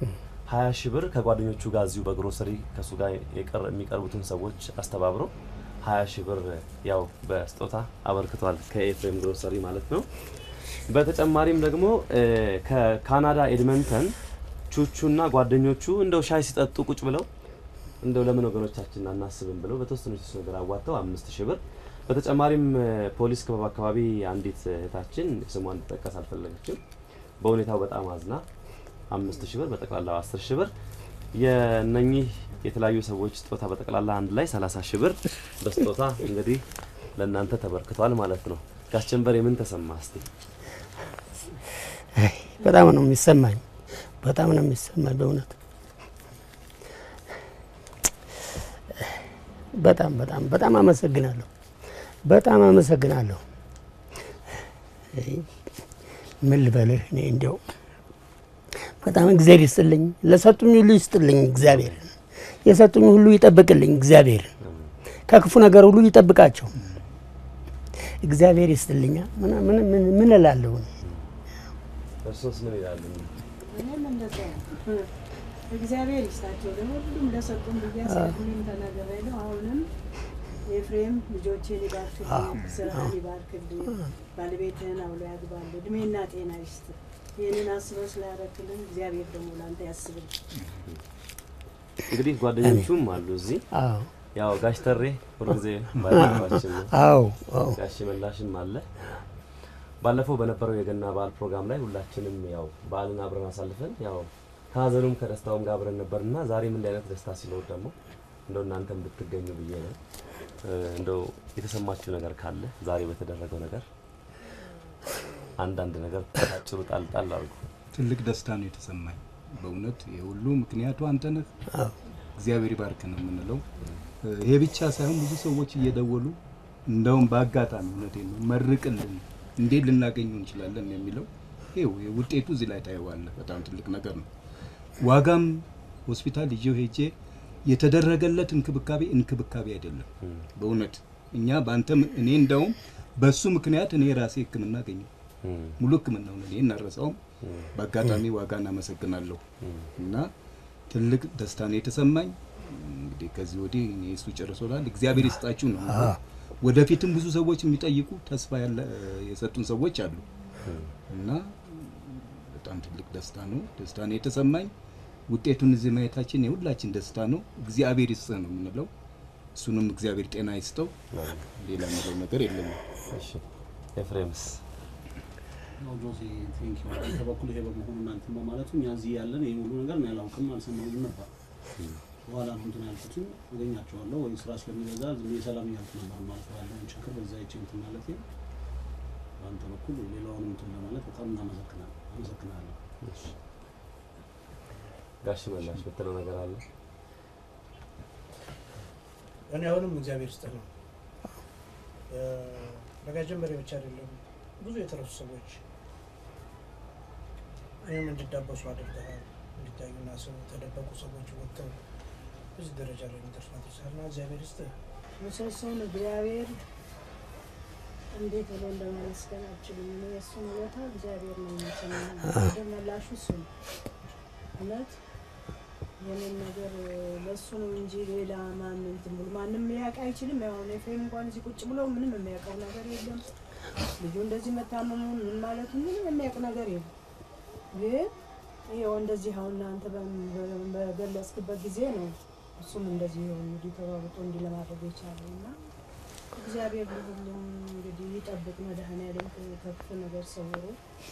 ሀያ ሺህ ብር ከጓደኞቹ ጋር እዚሁ በግሮሰሪ ከእሱ ጋር የቀር- የሚቀርቡትን ሰዎች አስተባብሮ ሀያ ሺህ ብር ያው በስጦታ አበርክቷል ከኤፍሬም ግሮሰሪ ማለት ነው። በተጨማሪም ደግሞ እ፣ ከካናዳ ኤድመንተን ቹቹና ጓደኞቹ እንደው ሻይ ሲጠጡ ቁጭ ብለው እንደው ለምን ወገኖቻችን አናስብም ብለው በተወሰኑ የተወሰኑ ነገር አዋጥተው አምስት ሺህ ብር በተጨማሪም እ፣ ፖሊስ ክበብ አካባቢ አንዲት እህታችን ስሟ እንዲጠቀስ አልፈለገችም በሁኔታው በጣም አዝና አምስት ሺህ ብር በጠቅላላው አስር ሺህ ብር የነኚህ የተለያዩ ሰዎች ስጦታ በጠቅላላ አንድ ላይ ሰላሳ ሺህ ብር በስጦታ እንግዲህ ለእናንተ ተበርክቷል ማለት ነው። ጋሽ ጀንበር የምን ተሰማ እስቲ? አይ፣ በጣም ነው የሚሰማኝ፣ በጣም ነው የሚሰማኝ በእውነት በጣም በጣም በጣም አመሰግናለሁ፣ በጣም አመሰግናለሁ። አይ፣ ምን ልበልህ እኔ እንዲያው በጣም እግዚአብሔር ይስጥልኝ፣ ለሰጡኝ ሁሉ ይስጥልኝ እግዚአብሔር፣ የሰጡኝ ሁሉ ይጠብቅልኝ እግዚአብሔር፣ ከክፉ ነገር ሁሉ ይጠብቃቸው እግዚአብሔር ይስጥልኛ። ምን ምን ምን ምን እላለሁ እኔ? እርሶስ ምን ይላሉ? እኔም እንደዛ ነው። እግዚአብሔር ይስጣቸው ለሁሉም ለሰጡን ብዬ አስቀድሜም ተናግሬያለሁ። አሁንም ኤፍሬም ልጆችን ይባርክልኝ፣ ስራህን ይባርክልኝ፣ ባለቤትህን አውሎ ያግባል፣ እድሜና ጤና ይስጥ። ይህንን አስበው ስላደረክልን እግዚአብሔር ደግሞ ለአንተ ያስብል። እንግዲህ ጓደኞቹም አሉ እዚህ አዎ ያው ጋሽ ተሬ ሁልጊዜ ባለባችን ነው። አዎ አዎ ጋሽ መላሽም አለ። ባለፈው በነበረው የገና በዓል ፕሮግራም ላይ ሁላችንም ያው በዓልን አብረን አሳልፈን ያው ከሀዘኑም ከደስታውም ጋር አብረን ነበርና ዛሬም እንዲህ አይነት ደስታ ሲኖር ደግሞ እንደው እናንተም ብትገኙ ብዬ ነው። እ፣ እንደው የተሰማችሁ ነገር ካለ ዛሬ በተደረገው ነገር አንዳንድ ነገር ታጭሩ ጣል ጣል አድርጉ። ትልቅ ደስታ ነው የተሰማኝ በእውነት የሁሉ ምክንያቱ አንተ ነህ። እግዚአብሔር ይባርክ ነው የምንለው። ይሄ ብቻ ሳይሆን ብዙ ሰዎች እየደወሉ እንደውም በአጋጣሚ እውነቴን ነው መርቅልን፣ እንዴት ልናገኘው እንችላለን የሚለው ይኸው ውጤቱ እዚህ ላይ ታየዋለህ። በጣም ትልቅ ነገር ነው። ዋጋም ሆስፒታል ይዤው ሄጄ የተደረገለት እንክብካቤ እንክብካቤ አይደለም በእውነት እኛ በአንተ እኔ እንደውም በሱ ምክንያት እኔ ራሴ ሕክምና አገኘሁ። ሙሉ ሕክምናውን እኔ እናረሳውም። በአጋጣሚ ዋጋ እናመሰግናለሁ እና ትልቅ ደስታ ነው የተሰማኝ። እንግዲህ ከዚህ ወዲህ እኔ እሱ ጨርሶላል። እግዚአብሔር ይስጣችሁ ነው የምለው። ወደፊትም ብዙ ሰዎች የሚጠይቁ ተስፋ ያለ የሰጡን ሰዎች አሉ እና በጣም ትልቅ ደስታ ነው ደስታ ነው የተሰማኝ። ውጤቱን እዚህ ማየታችን የሁላችን ደስታ ነው። እግዚአብሔር ይስጥህ ነው የምንለው። እሱንም እግዚአብሔር ጤና ይስጠው። ሌላ የምለው ነገር የለም። እሺ ኤፍሬምስ ያው ጆሴ ቴንክ ዩ አንተ በኩል ይሄ በመሆኑ እናንተ በማለቱ እኛ እዚህ ያለን ይሄ ሁሉ ነገር እኔ አላውቅም አልሰማሁም ነበር። በኋላ ነው እንትን ያልኩትን አገኛቸዋለሁ ወይ ስራ ስለሚበዛ ዝም ብዬ ሰላም እያልኩ ነበር ማለት ነው ያለውን ችግር በዛ ይቼ እንትን ማለት በአንተ በኩል ሌላውን እንትን ለማለት በጣም እናመሰግናለን አመሰግናለሁ። ጋሽ መላሽ ብትለው ነገር አለ? እኔ አሁንም እግዚአብሔር ይስጥህ ነው። በጋሽ ጀንበሬ ብቻ አይደለም ብዙ የተረሱ ሰዎች እኔም እንዲዳበሱ አድርገሃል። እንዲታዩና ሰው የተደበቁ ሰዎች ወጥተው እዚህ ደረጃ ላይ እንዲደርሱ አድርሰሃል እና እግዚአብሔር ይስጥህ። ምሰሶን እግዚአብሔር እንዴት ብሎ እንደማመስገን አልችልም። እኔ የእሱን ውለታ እግዚአብሔር ነው የሚችለው። መላሹ እሱ ነው። እውነት የኔን ነገር ለእሱ ነው እንጂ ሌላ ማን እንትን ብሎ ማንም ሊያውቅ አይችልም። ያው እኔ ኤፍሬም እንኳን እዚህ ቁጭ ብሎ ምንም የሚያውቀው ነገር የለም። ልጁ እንደዚህ መታመሙን ምን ማለቱ ምንም የሚያውቅ ነገር የለም። ግን ይኸው እንደዚህ አሁን እናንተ በ- በገለጽክበት ጊዜ ነው እሱም እንደዚህ ይኸው እንግዲህ ተሯሩጦ እንዲህ ለማድረግ የቻለው እና እግዚአብሔር ለሁሉም እንግዲህ ይጠብቅ። መድኃኔዓለም ከክፉ ነገር ሰውሮ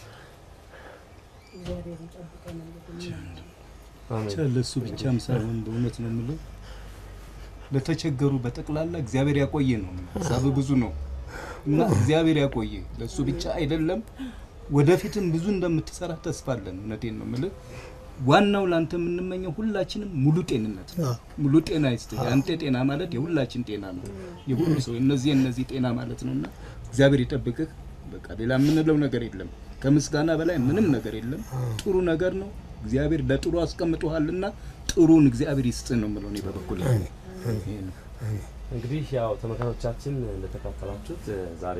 እግዚአብሔር ይጠብቀን። እንግዲህ ብቻ ለእሱ ብቻም ሳይሆን በእውነት ነው የምለው ለተቸገሩ በጠቅላላ እግዚአብሔር ያቆየ ነው። ሀሳብ ብዙ ነው እና እግዚአብሔር ያቆየ ለእሱ ብቻ አይደለም፣ ወደፊትም ብዙ እንደምትሰራ ተስፋ አለን። እውነቴን ነው የምልህ። ዋናው ለአንተ የምንመኘው ሁላችንም ሙሉ ጤንነት ነው። ሙሉ ጤና ይስጥ። የአንተ ጤና ማለት የሁላችን ጤና ነው። የሁሉ ሰው እነዚህ እነዚህ ጤና ማለት ነው እና እግዚአብሔር ይጠብቅህ። በቃ ሌላ የምንለው ነገር የለም። ከምስጋና በላይ ምንም ነገር የለም። ጥሩ ነገር ነው። እግዚአብሔር ለጥሩ አስቀምጦሃልና ጥሩን እግዚአብሔር ይስጥህ ነው የምለው እኔ በበኩሌ። ይሄ ነው። እንግዲህ ያው ተመልካቾቻችን እንደተካተላችሁት እ፣ ዛሬ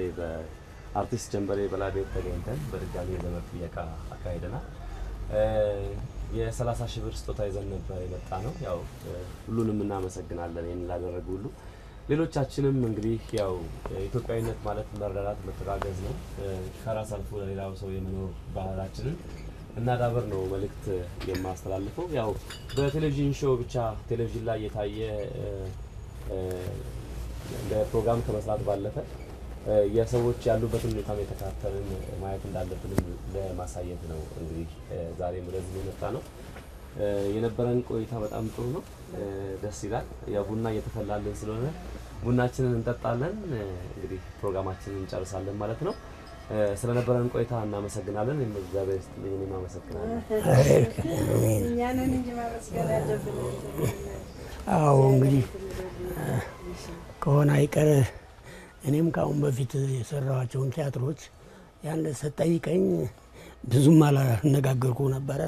በአርቲስት ጀንበሬ በላይ ቤት ተገኝተን በድጋሚ የዘመድ ጥየቃ አካሂደናል። እ፣ የ30 ሺህ ብር ስጦታ ይዘን ነበር የመጣ ነው። ያው እ፣ ሁሉንም እናመሰግናለን ይህን ላደረጉ ሁሉ። ሌሎቻችንም እንግዲህ ያው ኢትዮጵያዊነት ማለት መረዳዳት፣ መተጋገዝ ነው። እ፣ ከራስ አልፎ ለሌላው ሰው የመኖር ባህላችንን እናዳበር ነው መልእክት የማስተላልፈው። ያው በቴሌቪዥን ሾው ብቻ ቴሌቪዥን ላይ የታየ እ፣ እ፣ እንደ ፕሮግራም ከመስራት ባለፈ እ፣ የሰዎች ያሉበትን ሁኔታ የተከታተልን ማየት እንዳለብንም ለማሳየት ነው እንግዲህ እ፣ ዛሬም ወደዚህ የመጣ ነው። እ፣ የነበረን ቆይታ በጣም ጥሩ ነው፣ እ፣ ደስ ይላል። ያው ቡና እየተፈላልን ስለሆነ ቡናችንን እንጠጣለን። እ፣ እንግዲህ ፕሮግራማችንን እንጨርሳለን ማለት ነው። እ፣ ስለነበረን ቆይታ እናመሰግናለን። እኔም እግዚአብሔር ይስጥልኝ። እኔም አመሰግናለሁ። እኛንን እንጂ ማመስገን ያለብን አዎ እንግዲህ እ፣ ከሆነ አይቀር እኔም ከአሁን በፊት የሰራኋቸውን ቲያትሮች ያን ስትጠይቀኝ ብዙም አላነጋገርኩ ነበረ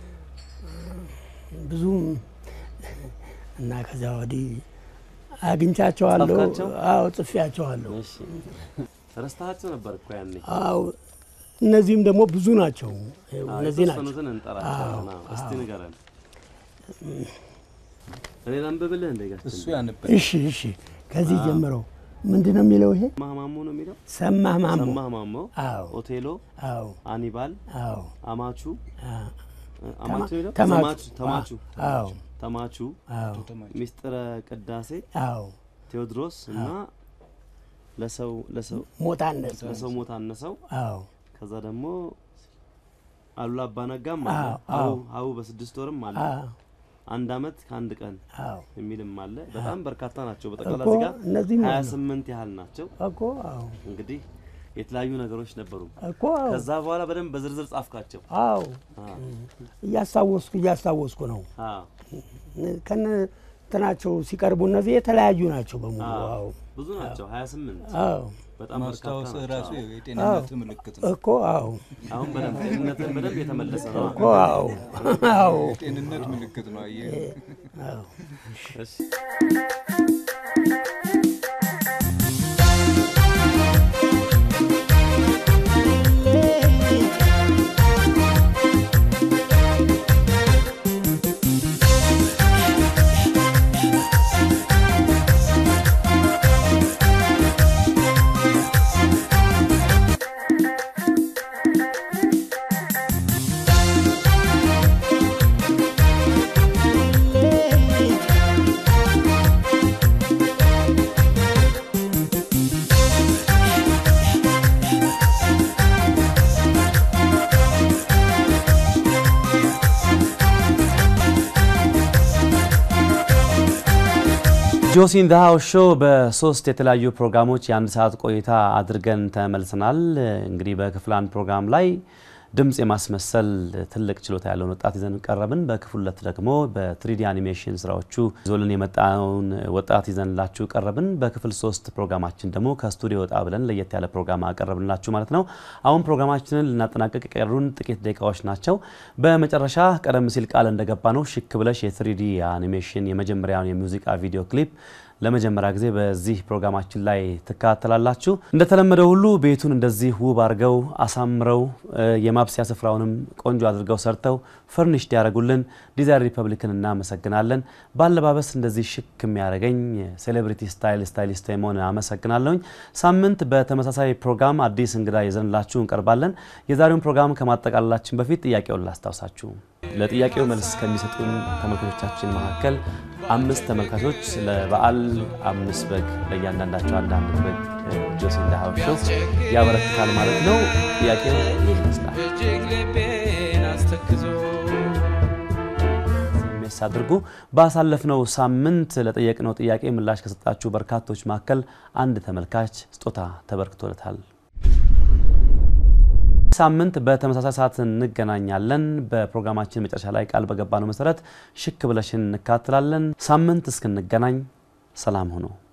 ብዙም እና ከዚያ ወዲህ አግኝቻቸዋለሁ። ጻፍካቸው? አዎ ጽፌያቸዋለሁ። እሺ፣ ረስታቸው ነበር እኮ ያኔ። አዎ እነዚህም ደግሞ ብዙ ናቸው። አዎ፣ እነዚህ ናቸው። የተወሰኑትን እንጠራቸዋለን። አዎ፣ እስቲ ንገረን። እኔ ላንብብልህ እንደ ጋር እሱ ያንበል። እሺ እሺ፣ ከዚህ ጀምረው ምንድን ነው የሚለው ይሄ ሰማህ ማሞ ነው የሚለው። ሰማህ ማሞ ሰማህ ማሞ፣ አዎ ኦቴሎ፣ አዎ አኒባል፣ አዎ አማቹ አ- አማቹ የሚለው ተማቹ ተማቹ አዎ ተማቹ፣ አዎ ሚስጥረ ቅዳሴ፣ አዎ ቴዎድሮስ እና ለሰው ለሰው ሞታነት ለሰው ሞት አነሰው። አዎ ከዛ ደግሞ አሉላ አባነጋም አለ። አዎ፣ ሀው አዎ። ሀው በስድስት ወርም አለ። አዎ አንድ አመት ከአንድ ቀን አዎ የሚልም አለ። በጣም በርካታ ናቸው። በጠቅላላ እኮ እዚህ ጋር እነዚህም ሀያ አሉ። ስምንት ያህል ናቸው። እኮ አዎ እንግዲህ የተለያዩ ነገሮች ነበሩ። እኮ አዎ ከዛ በኋላ በደንብ በዝርዝር ጻፍካቸው። አዎ አዎ። እያስታወስኩ እያስታወስኩ ነው አዎ። ከነ እንትናቸው ሲቀርቡ እነዚህ የተለያዩ ናቸው በሙሉ አዎ። አዎ ብዙ ናቸው 28 አዎ በጣም በርካታ ማስታወስ ናቸው። ራሱ አዎ። የጤንነት ምልክት ነው። እኮ አዎ አሁን በደንብ ጤንነትን በደንብ የተመለሰ ነው። እኮ አዎ አዎ የጤንነት ምልክት ነው። አየህ አዎ እሺ። ጆሲን ዘ ሃውስ ሾው በሶስት የተለያዩ ፕሮግራሞች የአንድ ሰዓት ቆይታ አድርገን ተመልሰናል። እንግዲህ በክፍል አንድ ፕሮግራም ላይ ድምፅ የማስመሰል ትልቅ ችሎታ ያለውን ወጣት ይዘን ቀረብን። በክፍል ሁለት ደግሞ በትሪዲ አኒሜሽን ስራዎቹ ይዞልን የመጣውን ወጣት ይዘንላችሁ ቀረብን። በክፍል ሶስት ፕሮግራማችን ደግሞ ከስቱዲዮ ወጣ ብለን ለየት ያለ ፕሮግራም አቀረብንላችሁ ማለት ነው። አሁን ፕሮግራማችንን ልናጠናቀቅ የቀሩን ጥቂት ደቂቃዎች ናቸው። በመጨረሻ ቀደም ሲል ቃል እንደገባ ነው ሽክ ብለሽ የትሪዲ አኒሜሽን የመጀመሪያውን የሙዚቃ ቪዲዮ ክሊፕ ለመጀመሪያ ጊዜ በዚህ ፕሮግራማችን ላይ ትከታተላላችሁ። እንደተለመደው ሁሉ ቤቱን እንደዚህ ውብ አድርገው አሳምረው እ፣ የማብሰያ ስፍራውንም ቆንጆ አድርገው ሰርተው ፈርኒሽድ ያደረጉልን ዲዛይን ሪፐብሊክን እናመሰግናለን። በአለባበስ እንደዚህ ሽክ የሚያደርገኝ ሴሌብሪቲ ስታይል ስታይሊስት መሆን አመሰግናለሁኝ። ሳምንት በተመሳሳይ ፕሮግራም አዲስ እንግዳ ይዘንላችሁ እንቀርባለን። የዛሬውን ፕሮግራም ከማጠቃለላችን በፊት ጥያቄውን ላስታውሳችሁ። ለጥያቄው መልስ ከሚሰጡን ተመልካቾቻችን መካከል አምስት ተመልካቾች ለበዓል አምስት በግ ለእያንዳንዳቸው አንዳንድ በግ ጆሲ ኢን ዘ ሃውስ ሾው ያበረክታል ማለት ነው። ጥያቄው ይህ ይመስላል። እጅግ ልቤን አስተክዞ ሜስ አድርጉ። ባሳለፍነው ሳምንት ለጠየቅነው ጥያቄ ምላሽ ከሰጣችሁ በርካቶች መካከል አንድ ተመልካች ስጦታ ተበርክቶለታል። ሳምንት በተመሳሳይ ሰዓት እንገናኛለን። በፕሮግራማችን መጨረሻ ላይ ቃል በገባነው መሰረት ሽክ ብለሽን እንካትላለን። ሳምንት እስክንገናኝ ሰላም ሁኑ።